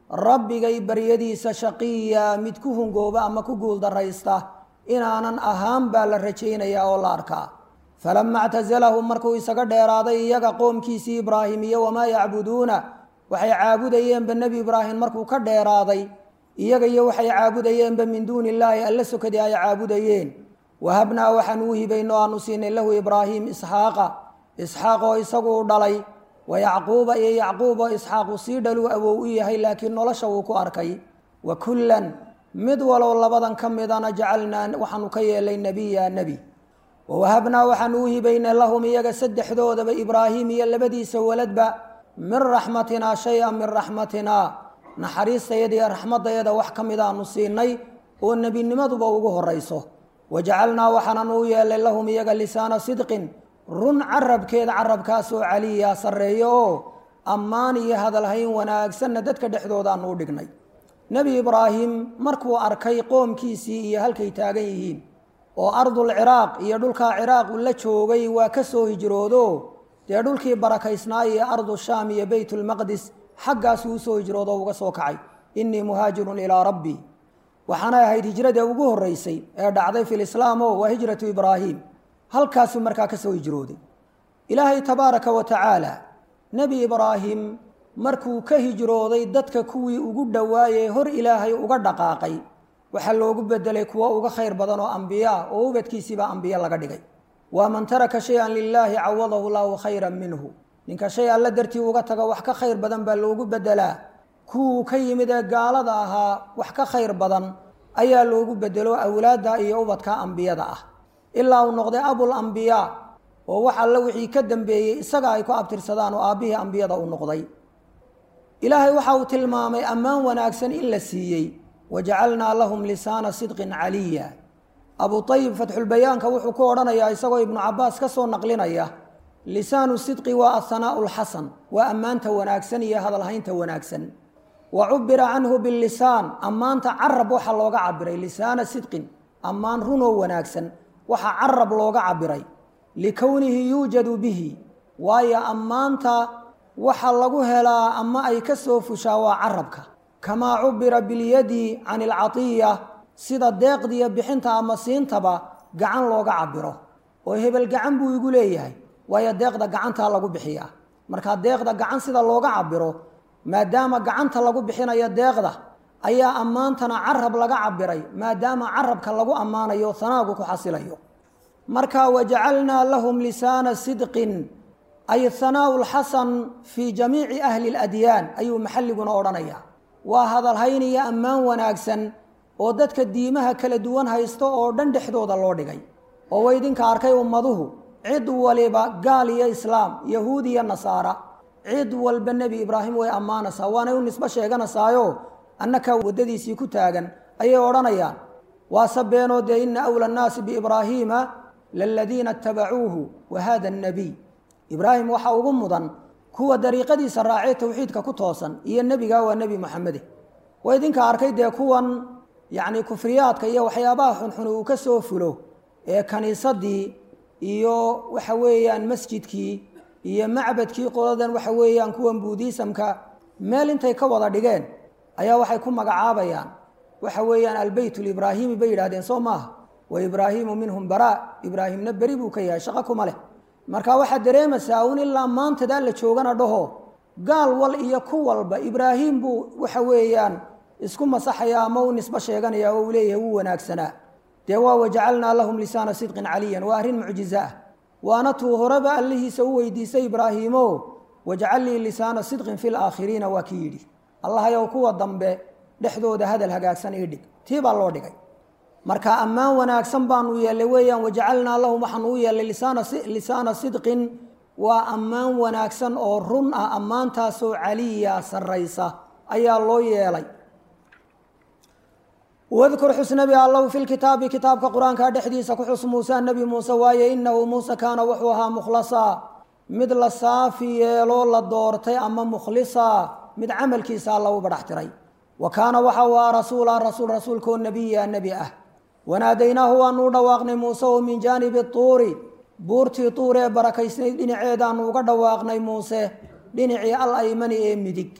rabbigay baryadiisa shaqiya mid ku hungooba ama ku guuldaraysta inaanan ahaan baa la rajaynayaa oo la arkaa falama ictasalahum markuu isaga dheeraaday iyaga qoomkiisii ibraahim iyo wamaa yacbuduuna waxay caabudayeenba nebi ibraahim markuu ka dheeraaday iyaga iyo waxay caabudayeenba min duuni illaahi alla sokadii ay caabudayeen wahabnaa waxaan uu hibayno aanu siinay lahu ibraahim isxaaqa isxaaq oo isaguu dhalay wa yacquuba iyo yacquub oo isxaaqu sii dhaluu awow u yahay laakiin nolosha wuu ku arkay wa kullan mid walow labadan ka midana jacalnaa waxaanu ka yeelay nebiya nebi wawahabnaa waxaanu u hibaynay lahum iyaga saddexdoodaba ibraahim iyo labadiisa waladba min raxmatinaa shay-an min raxmatinaa naxariistayada iyo raxmadayada wax ka mid aanu siinay oo nebinimaduba ugu horayso wajacalnaa waxaananu u yeelay lahum iyaga lisaana sidqin run carabkeeda carabkaasoo caliya sarreeyo oo ammaan iyo hadalhayn wanaagsanna dadka dhexdoodaanu u dhignay nebi ibraahim markuu arkay qoomkiisii iyo halkay taagan yihiin oo ardul ciraaq iyo dhulkaa ciraaq uu la joogay waa ka soo hijroodo dee dhulkii barakaysnaa iyo ardu shaam iyo beytulmaqdis xaggaasuu usoo hijroodo uga soo kacay innii muhaajirun ilaa rabbii waxaanay ahayd hijradii ugu horreysay ee dhacday fi lislaam o waa hijratu ibraahim halkaasuu markaa ka soo hijrooday ilaahay tabaaraka wa tacaala nebi ibraahim markuu ka hijrooday dadka kuwii ugu dhowaayee hor ilaahay uga dhaqaaqay waxaa loogu bedelay kuwo uga khayr badan oo ambiyaa oo ubadkiisiibaa ambiye laga dhigay waa man taraka shay-an lilaahi cawadahu llahu khayran minhu ninka shay alla dartii uga tago wax ka khayr badan baa loogu bedelaa kuwuu ka yimid ee gaalada ahaa wax ka khayr badan ayaa loogu bedelo awlaadda iyo ubadka ambiyada ah ilaa uu noqday abul ambiyaa oo wax alla wixii ka dambeeyey isaga ay ku abtirsadaan oo aabbihii ambiyada uu noqday ilaahay waxa uu tilmaamay ammaan wanaagsan in la siiyey wajacalnaa lahum lisaana sidqin caliya abu ayib fatxulbayaanka wuxuu ku odhanayaa isagoo ibnu cabaas ka soo naqlinaya lisaanu sidqi waa athanaau lxasan waa ammaanta wanaagsan iyo hadalhaynta wanaagsan wa cubira canhu bilisaan ammaanta carab waxaa looga cabiray lisaana sidqin ammaan runoo wanaagsan waxaa carab looga cabiray likownihi yuujadu bihi waayo ammaanta waxa lagu helaa ama ay ka soo fushaa waa carabka kamaa cubira bilyadi can ilcatiya sida deeqdiiyo bixinta ama siintaba gacan looga cabiro oo hebel gacan buu igu leeyahay waayo deeqda gacantaa lagu bixiyaa marka deeqda gacan sida looga cabiro maadaama gacanta lagu bixinayo deeqda ayaa ammaantana carab laga cabiray maadaama carabka lagu ammaanayo hanaagu ku xasilayo marka wajacalnaa lahum lisaana sidqin ay hanaau lxasan fii jamiici ahli ladyaan ayuu maxalliguna odhanaya waa hadalhayn iyo ammaan wanaagsan oo dadka diimaha kala duwan haysto oo dhan dhexdooda loo dhigay oo wa idinka arkay ummaduhu cid waliba gaal iyo islaam yahuud iyo nasaara cid walba nebi ibraahim way ammaanaysaa waanay u nisbo sheeganaysaayo annakaa waddadiisii ku taagan ayay odhanayaan waase beenoo dee ina awla annaasi biibraahiima laladiina itabacuuhu wa hada annabiy ibraahim waxaa ugu mudan kuwa dariiqadiisa raacee towxiidka ku toosan iyo nebiga waa nebi moxamede waa idinka arkay dee kuwan yacni kufriyaadka iyo waxyaabaha xunxun uu ka soo fulo ee kaniisadii iyo waxa weeyaan masjidkii iyo macbadkii qoladan waxa weeyaan kuwan buudiisamka meel intay ka wada dhigeen ayaa waxay ku magacaabayaan waxa weeyaan albeyt libraahimi bay yidhahdeen soo maaha wa ibraahimu minhum baraa ibraahimna beri buu ka yahay shaqo kuma leh marka waxaad dareemaysaa un ilaa maantadaa la joogana dhaho gaal wal iyo ku walba ibraahim buu waxa weeyaan isku masaxaya ama u nisbo sheeganaya oo uu leeyahay wuu wanaagsanaa dee waa wajacalnaa lahum lisaana sidqin caliyan waa arrin mucjizo ah waana tuu horeba allihiisa u weydiisay ibraahiimo wajcal lii lisaana sidqin fi laakhiriina waa kii yidhi allahayow kuwa dambe dhexdooda hadal hagaagsan ii dhig tii baa loo dhigay marka ammaan wanaagsan baanu yeelay weeyaan wajacalnaa lahum waxaanu u yeelay lisaana sidqin waa ammaan wanaagsan oo run ah ammaantaasoo caliya sarraysa ayaa loo yeelay wadkur xus nebi allow fi lkitaabi kitaabka qur-aanka dhexdiisa ku xus muuse nebi muuse waaye inahu muuse kaana wuxuu ahaa mukhlasa mid la saafi yeeloo la doortay ama mukhlisa mid camalkiisa alla u badhax tiray wa kaana waxa uu ahaa rasuula rasuul rasuulkoo nebiya nebi ah wanaadaynaahu waanu u dhawaaqnay muuse oo min jaanibi tuuri buurtii tuur ee barakaysnayd dhinaceedaanu uga dhawaaqnay muuse dhinacii al aymani ee midig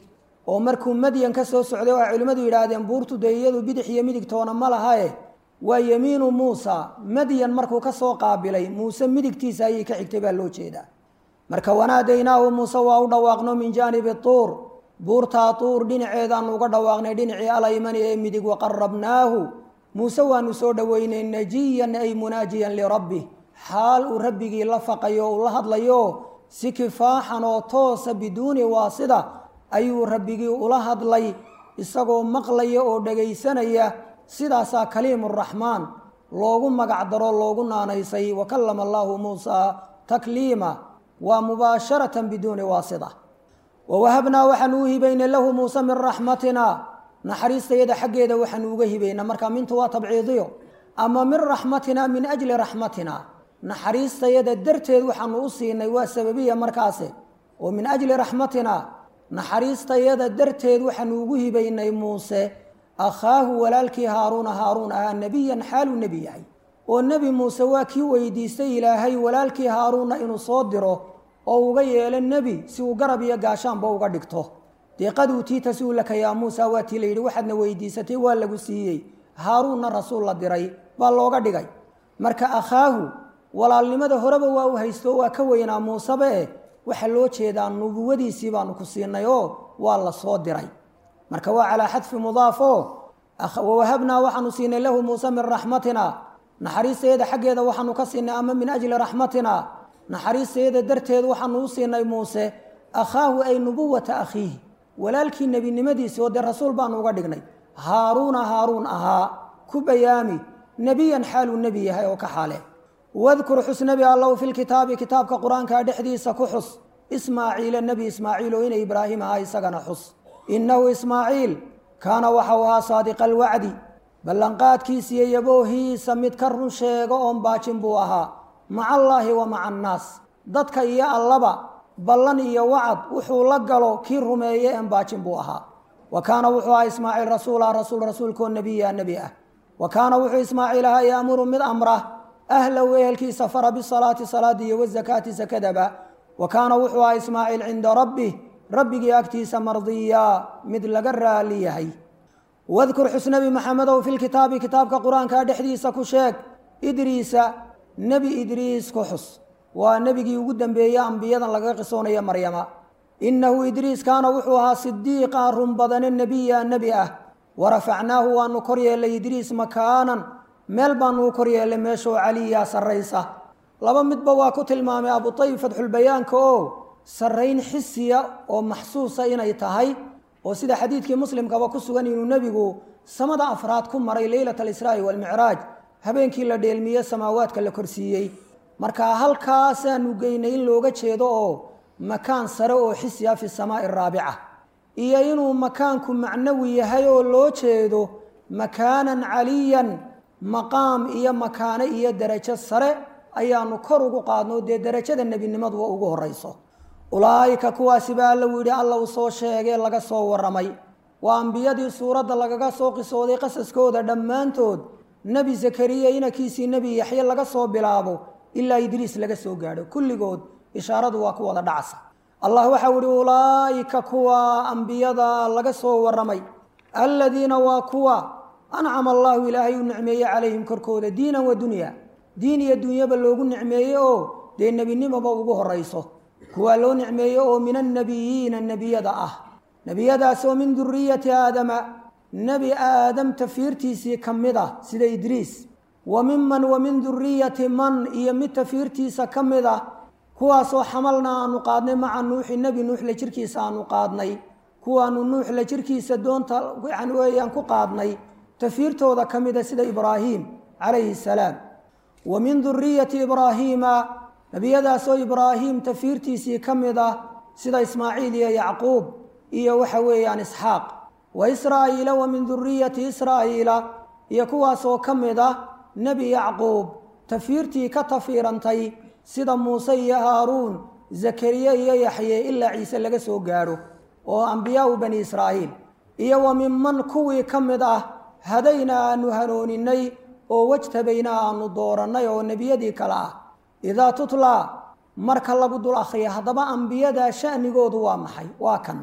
oo markuu madyan ka soo socday oo ay culimmadu yidhaahdeen buurtu dee iyadu bidix iyo midigtoona ma lahae waa yemiinu muusa madyan markuu ka soo qaabilay muuse midigtiisa ayay ka xigtay baa loo jeedaa marka wanaadaynaahu muuse waa u dhawaaqno min jaanibi tuur buurtaa tuur dhinaceedaanu uga dhawaaqnay dhinacii alaymani ee midig waqarabnaahu muuse waanu soo dhoweynay najiyan ay munaajiyan lirabbih xaal uu rabbigii la faqayo uu la hadlayo si kifaaxan oo toosa biduuni waasida ayuu rabbigii ula hadlay isagoo maqlaya oo dhagaysanaya sidaasaa kaliimuraxmaan loogu magac daro loogu naanaysay wa kallama allaahu muusaa takliima waa mubaasharatan biduuni waasida wawahabnaa waxaanu u hibaynay lahu muuse min raxmatina naxariistayada xaggeeda waxaanu uga hibaynaa marka mintu waa tabciidiyo ama min raxmatina min ajli raxmatina naxariistayada darteed waxaanu u siinay waa sababiya markaase oo min ajli raxmatina naxariistayada darteed waxaanu ugu hibaynay muuse akhaahu walaalkii haaruuna haaruun ahaa nebiyan xaaluu nebi yahay oo nebi muuse waa kii weydiistay ilaahay walaalkii haaruunna inuu soo diro oo uga yeelo nebi si uu garab iyo gaashaanba uga dhigto deeqaduu tiita si uu laka yaa muusa waa tii la yidhi waxaadna weydiisatay waa lagu siiyey haaruunna rasuul la diray baa looga dhigay marka akhaahu walaalnimada horeba waa u haysto waa ka weynaa muuseba eh waxaa loo jeedaa nubuwadiisii baanu ku siinay oo waa la soo diray marka waa calaa xadfi mudaafo wawahabnaa waxaanu siinay lahu muuse min raxmatina naxariistayada xaggeeda waxaanu ka siinay ama min ajli raxmatina naxariistayada darteed waxaanu u siinay muuse akhaahu ay nubuwata akhiihi walaalkii nebinimadiisii oo dee rasuul baanu uga dhignay haaruuna haaruun ahaa ku bayaami nebiyan xaaluu nebi yahay oo ka xaale wadkur xus nebi allow fi lkitaabi kitaabka qur-aanka dhexdiisa ku xus ismaaciila nebi ismaaciil oo ina ibraahim ahaa isagana xus innahu ismaaciil kaana waxau ahaa saadiqa alwacdi ballanqaadkiisiiyo yaboohiisa mid ka run sheego oon baajin buu ahaa maca allaahi wa maca annaas dadka iyo allaba ballan iyo wacad wuxuu la galo kii rumeeye een baajin buu ahaa wa kaana wuxuu ahaa ismaaciil rasuula rasuul rasuulkoo nebiya nebi ah wa kaana wuxuu ismaaciil ahaa yaamuru mid amra ahlahu ehelkiisa fara bisalaati salaada iyo wazakaati sakadaba wa kaana wuxuu ahaa ismaaciil cinda rabbih rabbigii agtiisa mardiyaa mid laga raali yahay wadkur xus nebi maxamedow fi lkitaabi kitaabka qur-aanka dhexdiisa ku sheeg idriisa nebi idriis ku xus waa nebigii ugu dambeeye ambiyadan lagaga qisoonaya maryama innahu idriis kaana wuxuu ahaa sidiiqa run badane nebiya nebi ah warafacnaahu waanu kor yeellay idriis makaanan meel baanu u kor yeellay meeshoo caliyaa sarraysa laba midba waa ku tilmaamay abutayib fatxulbayaanka oo sarrayn xisiya oo maxsuusa inay tahay oo sida xadiidkii muslimkaba ku sugan inuu nebigu samada afraad ku maray leylat alisraa'i waalmicraaj habeenkii la dheelmiye samaawaadka la korsiiyey marka halkaasaanu geynay in looga jeedo oo makaan sare oo xisiya fi samaa'i araabica iyo inuu makaanku macnawi yahay oo loo jeedo makaanan caliyan maqaam iyo makaano iyo derajo sare ayaanu kor ugu qaadno dee derajada nebinimadu ugu horayso ulaa'ika kuwaasi baa alla yidhi alla uu soo sheegee laga soo warramay waa ambiyadii suuradda lagaga soo qisooday qasaskooda dhammaantood nebi zakariya inankiisii nebi yaxye laga soo bilaabo ilaa idriis laga soo gaadho kulligood ishaaradu waa ku wada dhacsa allah waxau ihi ulaa'ika kuwa ambiyada laga soo warramay alladiina waa kuwa ancama allahu ilaahay u nicmeeye calayhim korkooda diinan wa dunya diin iyo dunyaba loogu nicmeeye oo dee nebinimoba ugu horayso kuwaa loo nicmeeye oo min annabiyiina nebiyada ah nebiyadaasoo min duriyati aadama nebi aadam tafiirtiisii ka mid ah sida idriis wa miman wa min duriyati man iyo mid tafiirtiisa ka mid ah kuwaasoo xamalna aanu qaadnay maca nuuxi nebi nuux la jirkiisa aanu qaadnay kuwaanu nuux la jirkiisa doonta yani weeyaan ku qaadnay tafiirtooda ka mida sida ibraahim calayhi salaam wa min duriyati ibraahiima nebiyadaasoo ibraahim tafiirtiisii ka mid ah sida ismaaciil iyo yacquub iyo waxa weeyaan isxaaq wa israa'iila wa min duriyati israa'iila iyo kuwaasoo ka mid ah nebi yacquub tafiirtii ka tafiirantay sida muuse iyo haaruun zakariye iyo yaxye ilaa ciise laga soo gaadho oo ambiyaau bani israa'iil iyo wa minman kuwii ka mid ah hadayna aanu hanooninay oo wajtabaynaa aanu doorannay oo nebiyadii kale ah idaa tutlaa marka lagu dul akhriya haddaba ambiyadaa sha'nigoodu waa maxay waa kan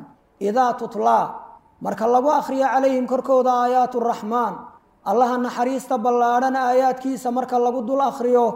idaa tutlaa marka lagu akhriyo calayhim korkooda aayaatu raxmaan allaha naxariista ballaadhan aayaadkiisa marka lagu dul akhriyo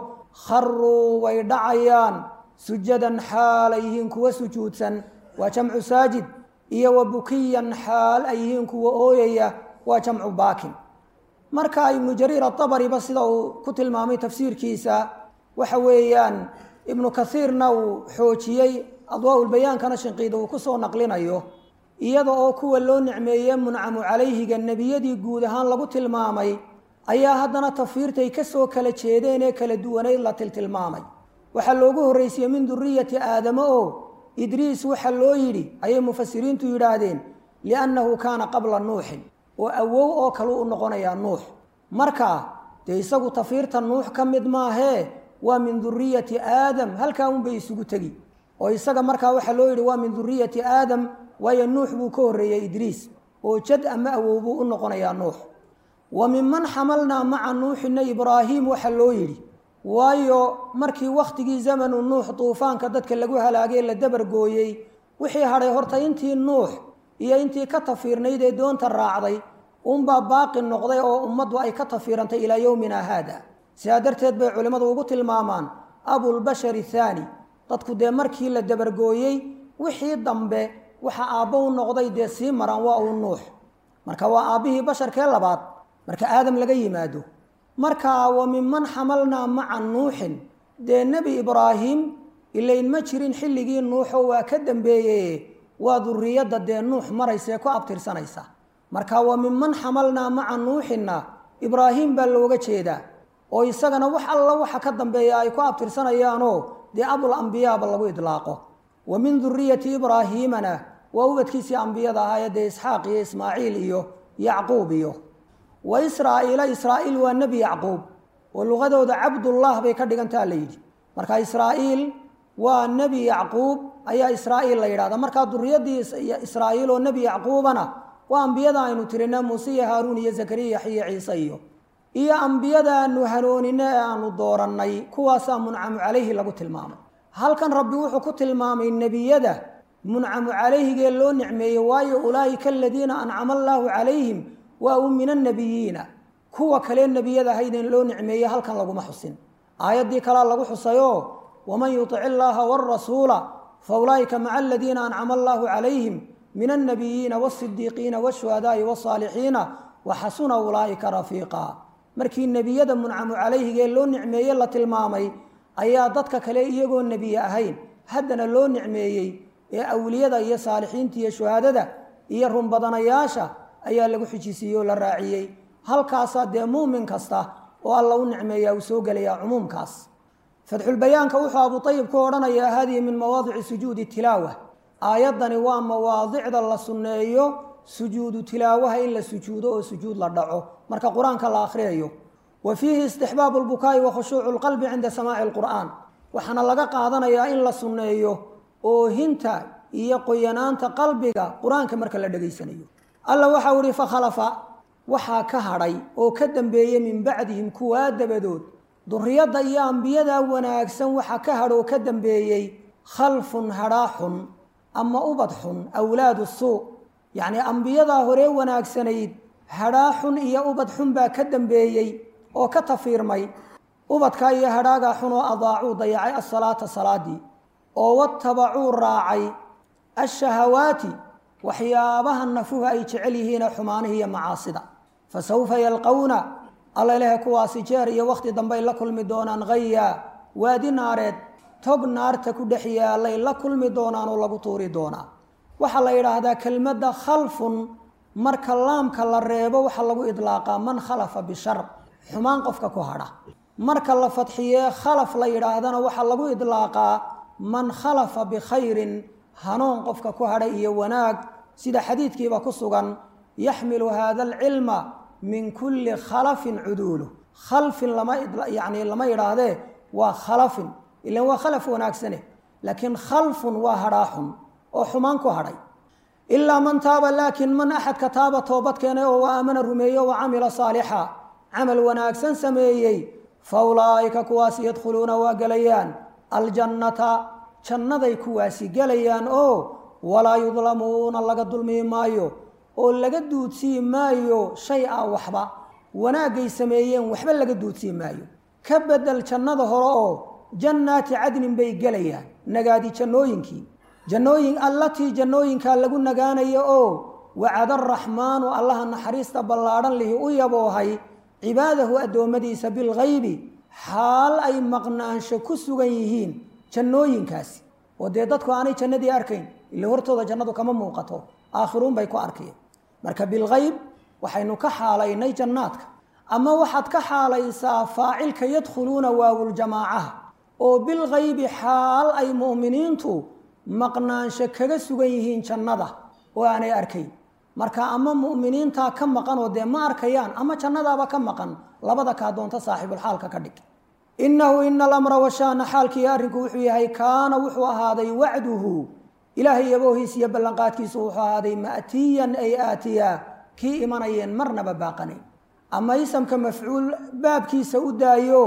kharuu way dhacayaan sujadan xaal ay yihiin kuwa sujuudsan waa jamcu saajid iyo wa bukiyan xaal ay yihiin kuwa ooyaya waa jamcu baakin marka ibnu jariir atabariba sida uu ku tilmaamay tafsiirkiisa waxa weeyaan ibnu kaiirna uu xoojiyey adwaaulbayaankana shinqiida uu kusoo naqlinayo iyada oo kuwa loo nicmeeye muncamu calayhiga nebiyadii guud ahaan lagu tilmaamay ayaa haddana tafiirtay kasoo kala jeedeen ee kala duwanayd la tiltilmaamay waxaa loogu horreysiyey min duriyati aadamo oo idriis waxa loo yidhi ayay mufasiriintu yidhaahdeen liannahu kaana qabla nuuxin oo awow oo kale u noqonayaa nuux marka dee isagu tafiirta nuux ka mid maahee waa min duriyati aadam halkaa unbay isugu tegi oo isaga markaa waxaa loo yidhi waa min duriyati aadam waayo nuux buu ka horreeyey idriis oo jad ama awow buu u noqonayaa nuux wa minman xamalnaa maca nuuxina ibraahiim waxaa loo yidhi waayo markii wakhtigii zamanu nuux duufaanka dadka lagu halaagay la dabargooyey wixii hadhay horta intii nuux iyo intii ka tafiirnayd ee doonta raacday unbaa baaqi noqday oo ummaddu ay ka tafiirantay ilaa yowmina haada sidaa darteed bay culimmadu ugu tilmaamaan abulbashari thaani dadku dee markii la dabargooyey wixii dambe waxa aabbo u noqday dee sii maraan waa uu nuux marka waa aabbihii basharkee labaad marka aadam laga yimaado marka wa minman xamalnaa maca nuuxin dee nebi ibraahim ilayn ma jirin xilligii nuuxo waa ka dambeeyey waa duriyadda dee nuux maraysa ee ku abtirsanaysa marka wa minman xamalnaa maca nuuxinna ibraahim baa looga jeedaa oo isagana wax alla waxa ka dambeeya ay ku abtirsanayaanoo dee abul ambiyaaba lagu idlaaqo wa min duriyati ibraahiimana waa ubadkiisii ambiyada ahaayee dee isxaaq iyo ismaaciil iyo yacquub iyo wa israa'iila israa'iil waa nebi yacquub oo luqadooda cabdullah bay ka dhigantaa la yidhi marka israa'iil waa nebi yacquub ayaa israa'iil la yidhahda markaa duriyadii israa'iil oo nebi yacquubana waa ambiyada aynu tirina muuse iyo haaruun iyo zakariya yaxya ciise iyo iyo ambiyada aanu hanuunine ee aanu doorannay kuwaasaa muncamu calayhi lagu tilmaamay halkan rabbi wuxuu ku tilmaamay nebiyada muncamu calayhigee loo nicmeeyey waayo ulaa'ika aladiina ancama allaahu calayhim waa u min annabiyiina kuwa kalee nebiyada ahaydeen loo nicmeeyey halkan laguma xusin aayaddii kalea lagu xusayoo waman yutic illaaha waalrasuula fa ulaa'ika maca aladiina ancama allaahu calayhim min annabiyiina waasidiiqiina waashuhadaa'i wasaalixiina wa xasuna ulaa'ika rafiiqa markii nebiyada muncamu calayhigee loo nicmeeye la tilmaamay ayaa dadka kale iyagoo nebiye ahayn haddana loo nicmeeyey ee awliyada iyo saalixiinta iyo shuhaadada iyo runbadanayaasha ayaa lagu xijisiiyey oo la raaciyey halkaasaa dee muumin kasta oo alla u nicmeeyaa uu soo gelayaa cumuumkaas fatxulbayaanka wuxuu abu ayib ku odhanayaa hadihi min mawaadici sujuudi tilaawa aayaddani waa mawaadicda la sunneeyo sujuudu tilaawaha in la sujuudo oo sujuud la dhaco marka qur-aanka la akhriyayo wa fiihi istixbaabu lbukaa'i wa khushuucu lqalbi cinda samaaci lqur'aan waxaana laga qaadanayaa in la sunneeyo oohinta iyo qoyanaanta qalbiga qur-aanka marka la dhegaysanayo alla waxau ihi fakhalafa waxaa ka hadhay oo ka dambeeyey min bacdihim kuwaa dabadood duriyadda iyo ambiyada wanaagsan waxaa ka hadh oo ka dambeeyey khalfun hadhaa xun ama ubad xun awlaadu suu yacnii ambiyadaa horee wanaagsanayd hadhaa xun iyo ubad xun baa ka dambeeyey oo ka tafiirmay ubadkaa iyo hadhaagaa xun oo adaacuu dayacay asalaata salaadii oo watabacuu raacay ashahawaati waxyaabaha nafuhu ay jecel yihiine xumaanihi iyo macaasida fa sawfa yalqowna alla ilahe kuwaasi jeer iyo wakhti dambey la kulmi doonaan hayaa waadi naareed tog naarta ku dhex yaalay la kulmi doonaan oo lagu tuuri doonaa waxaa la yidhaahdaa kelmadda khalfun marka laamka la reebo waxaa lagu idlaaqaa man khalafa bishar xumaan qofka ku hadha marka la fadxiyee khalaf la yidhaahdana waxaa lagu idlaaqaa man khalafa bikhayrin hanuun qofka ku hadhay iyo wanaag sida xadiidkiiba ku sugan yaxmilu hada alcilma min kulli khalafin cuduulu khalfin lama yani lama yidhaahdee waa khalafin ilan waa khalaf wanaagsane laakiin khalfun waa hadhaaxun oo xumaan ku hadhay ilaa man taaba laakiin man axadka taaba toobad keenay oo wa aamana rumeeyo wa camila saalixa camal wanaagsan sameeyey fa ulaa'ika kuwaasi yadkhuluuna waa gelayaan aljannata jannaday kuwaasi gelayaan oo walaa yudlamuuna laga dulmi maayo oo laga duudsii maayo shay a waxba wanaagay sameeyeen waxba laga duudsii maayo ka bedel jannada hore oo jannaati cadnin bay gelayaan nagaadi jannooyinkii jannooyin allatii jannooyinkaa lagu nagaanayo oo wacada araxmaanu allaha naxariista ballaadhan lihi u yaboohay cibaadahu addoommadiisa bilghaybi xaal ay maqnaansho ku sugan yihiin jannooyinkaasi oo dee dadku aanay jannadii arkayn ila hortooda jannadu kama muuqato aakhiruun bay ku arkayeen marka bilghayb waxaynu ka xaalaynay jannaadka ama waxaad ka xaalaysaa faacilka yadkhuluuna waawuljamaacaha oo bilghaybi xaal ay mu'miniintu maqnaansho kaga sugan yihiin jannada oo aanay arkayn marka ama mu'miniintaa ka maqan oo dee ma arkayaan ama jannadaaba ka maqan labada kaa doonta saaxibulxaalka ka dhig innahu ina alamra washaana xaalkii arrinku wuxuu yahay kaana wuxuu ahaaday wacduhu ilaahay yaboohiis iyo ballanqaadkiisu wuxuu ahaaday ma'tiyan ay aatiyaa kii imanayeen marnaba baaqanayn ama isamka mafcuul baabkiisa u daayo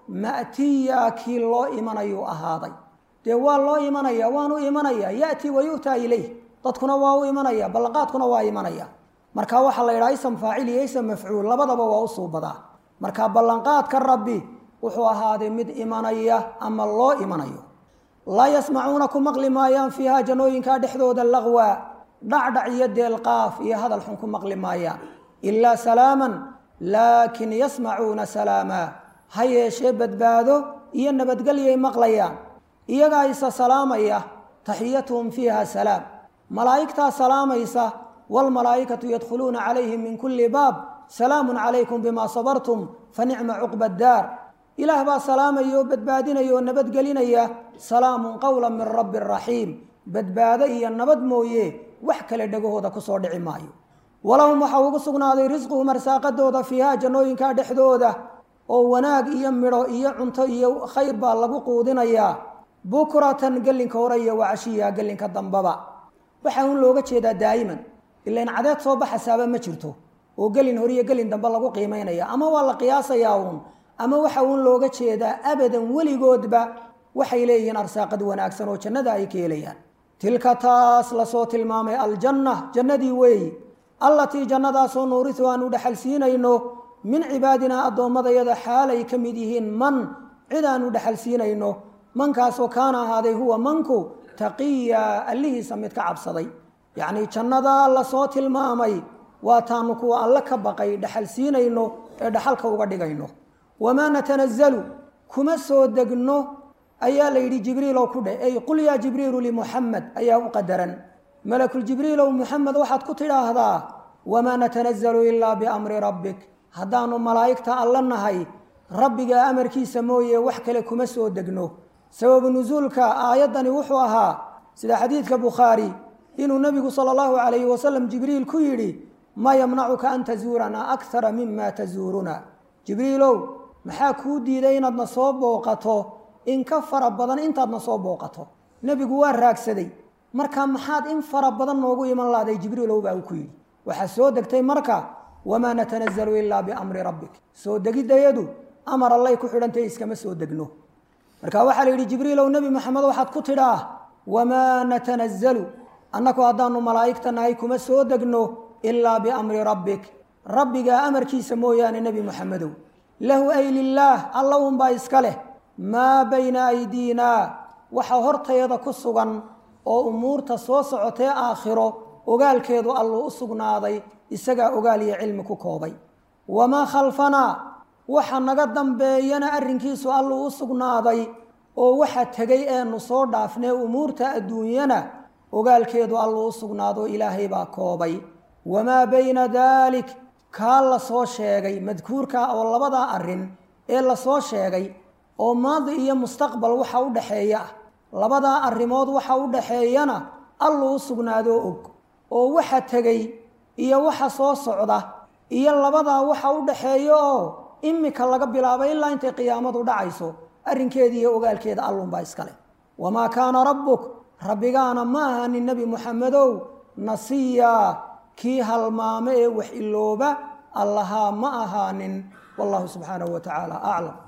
ma'tiya kii loo imanayuu ahaaday dee waa loo imanaya waanu imanaya ya'ti wa yu'taa ilayh dadkuna waa u imanaya ballanqaadkuna waa imanaya marka waxaa la yidhaha ism faacil iyo ism mafcuul labadaba waa u suubadaa marka ballanqaadka rabbi wuxuu ahaaday mid imanaya ama loo imanayo laa yasmacuuna ku maqli maayaan fiiha jannooyinkaa dhexdooda laqwa dhacdhac iyo deelqaaf iyo hadal xun ku maqli maayaan ilaa salaaman laakin yasmacuuna salaamaa ha yeeshee badbaado iyo nabadgelyay maqlayaan iyagaa isa salaamaya taxiyatuhum fiiha salaam malaa'igtaa salaamaysa waalmalaa'ikatu yadkhuluuna calayhim min kulli baab salaamun calaykum bimaa sabartum fa nicma cuqba addaar ilaah baa salaamaya oo badbaadinaya oo nabadgelinaya salaamun qowla min rabbi raxiim badbaado iyo nabad mooye wax kale dhegahooda kusoo dhici maayo walahum waxaa ugu sugnaaday risquhum arsaaqadooda fiiha jannooyinkaa dhexdooda oo wanaag iyo midho iyo cunto iyo khayr baa lagu quudinayaa bukratan gelinka hore iyo wacashiya gelinka dambaba waxaa un looga jeedaa daa'iman ilain cadeed soo baxasaaba ma jirto oo gelin hore iyo gelin dambe lagu qiimaynaya ama waa la qiyaasayaa uun ama waxa uun looga jeedaa abadan weligoodba waxay leeyihiin arsaaqad wanaagsan oo jannada ay ka helayaan tilka taas lasoo tilmaamay aljanna jannadii weeyi allatii jannadaasoo nuurisu aan u dhexal siinayno min cibaadinaa addoommadayada xaalay ka mid yihiin man cid aan u dhexal siinayno mankaasoo kaana ahaaday huwa manku taqiya allihiisa mid ka cabsaday yacnii jannadaa lasoo tilmaamay waa taanu kuwa alle ka baqay dhexal siinayno ee dhaxalka uga dhigayno wamaa natanazalu kuma soo degno ayaa la yidhi jibriilow ku dheh ey qul yaa jibriilu limuxamed ayaa u qadaran malakuljibriilow muxamed waxaad ku tidhaahdaa wamaa natanazalu ilaa biamri rabbik haddaanu malaa'igta alla nahay rabbiga amarkiisa mooye wax kale kuma soo degno sababu nusuulka aayaddani wuxuu ahaa sida xadiidka bukhaari inuu nebigu sala allahu calayhi wasalam jibriil ku yidhi maa yamnacuka an tazuuranaa akthara mima tazuuruna jibriilow maxaa kuu diiday inaadna soo booqato in ka fara badan intaadna soo booqato nebigu waa raagsaday marka maxaad in fara badan noogu iman lahday jibriilow baa uu ku yidhi waxaa soo degtay marka wamaa natanazalu ilaa biamri rabbik soo degiddayadu amar allay ku xidhantay iskama soo degno marka waxaa la yidhi jibriilow nebi maxamed waxaad ku tidhaah wamaa natanazalu annaku haddaanu malaa'igta nahay kuma soo degno ilaa biamri rabbik rabbigaa amarkiisa mooyaane nebi moxamedow lahu ay lilaah alla unbaa iska leh maa bayna aydiinaa waxa hortayada ku sugan oo umuurta soo socotee aakhiro ogaalkeedu alluu u sugnaaday isagaa ogaal iyo cilmi ku koobay wamaa khalfanaa waxa naga dambeeyana arrinkiisu alluu u sugnaaday oo waxa tegay eenu soo dhaafnee umuurta adduunyana ogaalkeedu alluu u sugnaado ilaahay baa koobay wamaa bayna daalik kaa la soo sheegay madkuurka oo labadaa arrin ee lasoo sheegay oo maadi iyo mustaqbal waxa u dhexeeya ah labadaa arrimood waxa u dhexeeyana alluu u sugnaadoo og oo waxa tegey iyo waxa soo socda iyo labadaa waxa u dhexeeya oo imika laga bilaabay ilaa intay qiyaamadu dhacayso arrinkeeda iyo ogaalkeeda allunbaa iskale wamaa kaana rabbuk rabbigaana ma ahanin nebi muxamedow nasiyaa kii halmaame ee wax ilooba allahaa ma ahaanin wallahu subxaanahu wa tacaala aclam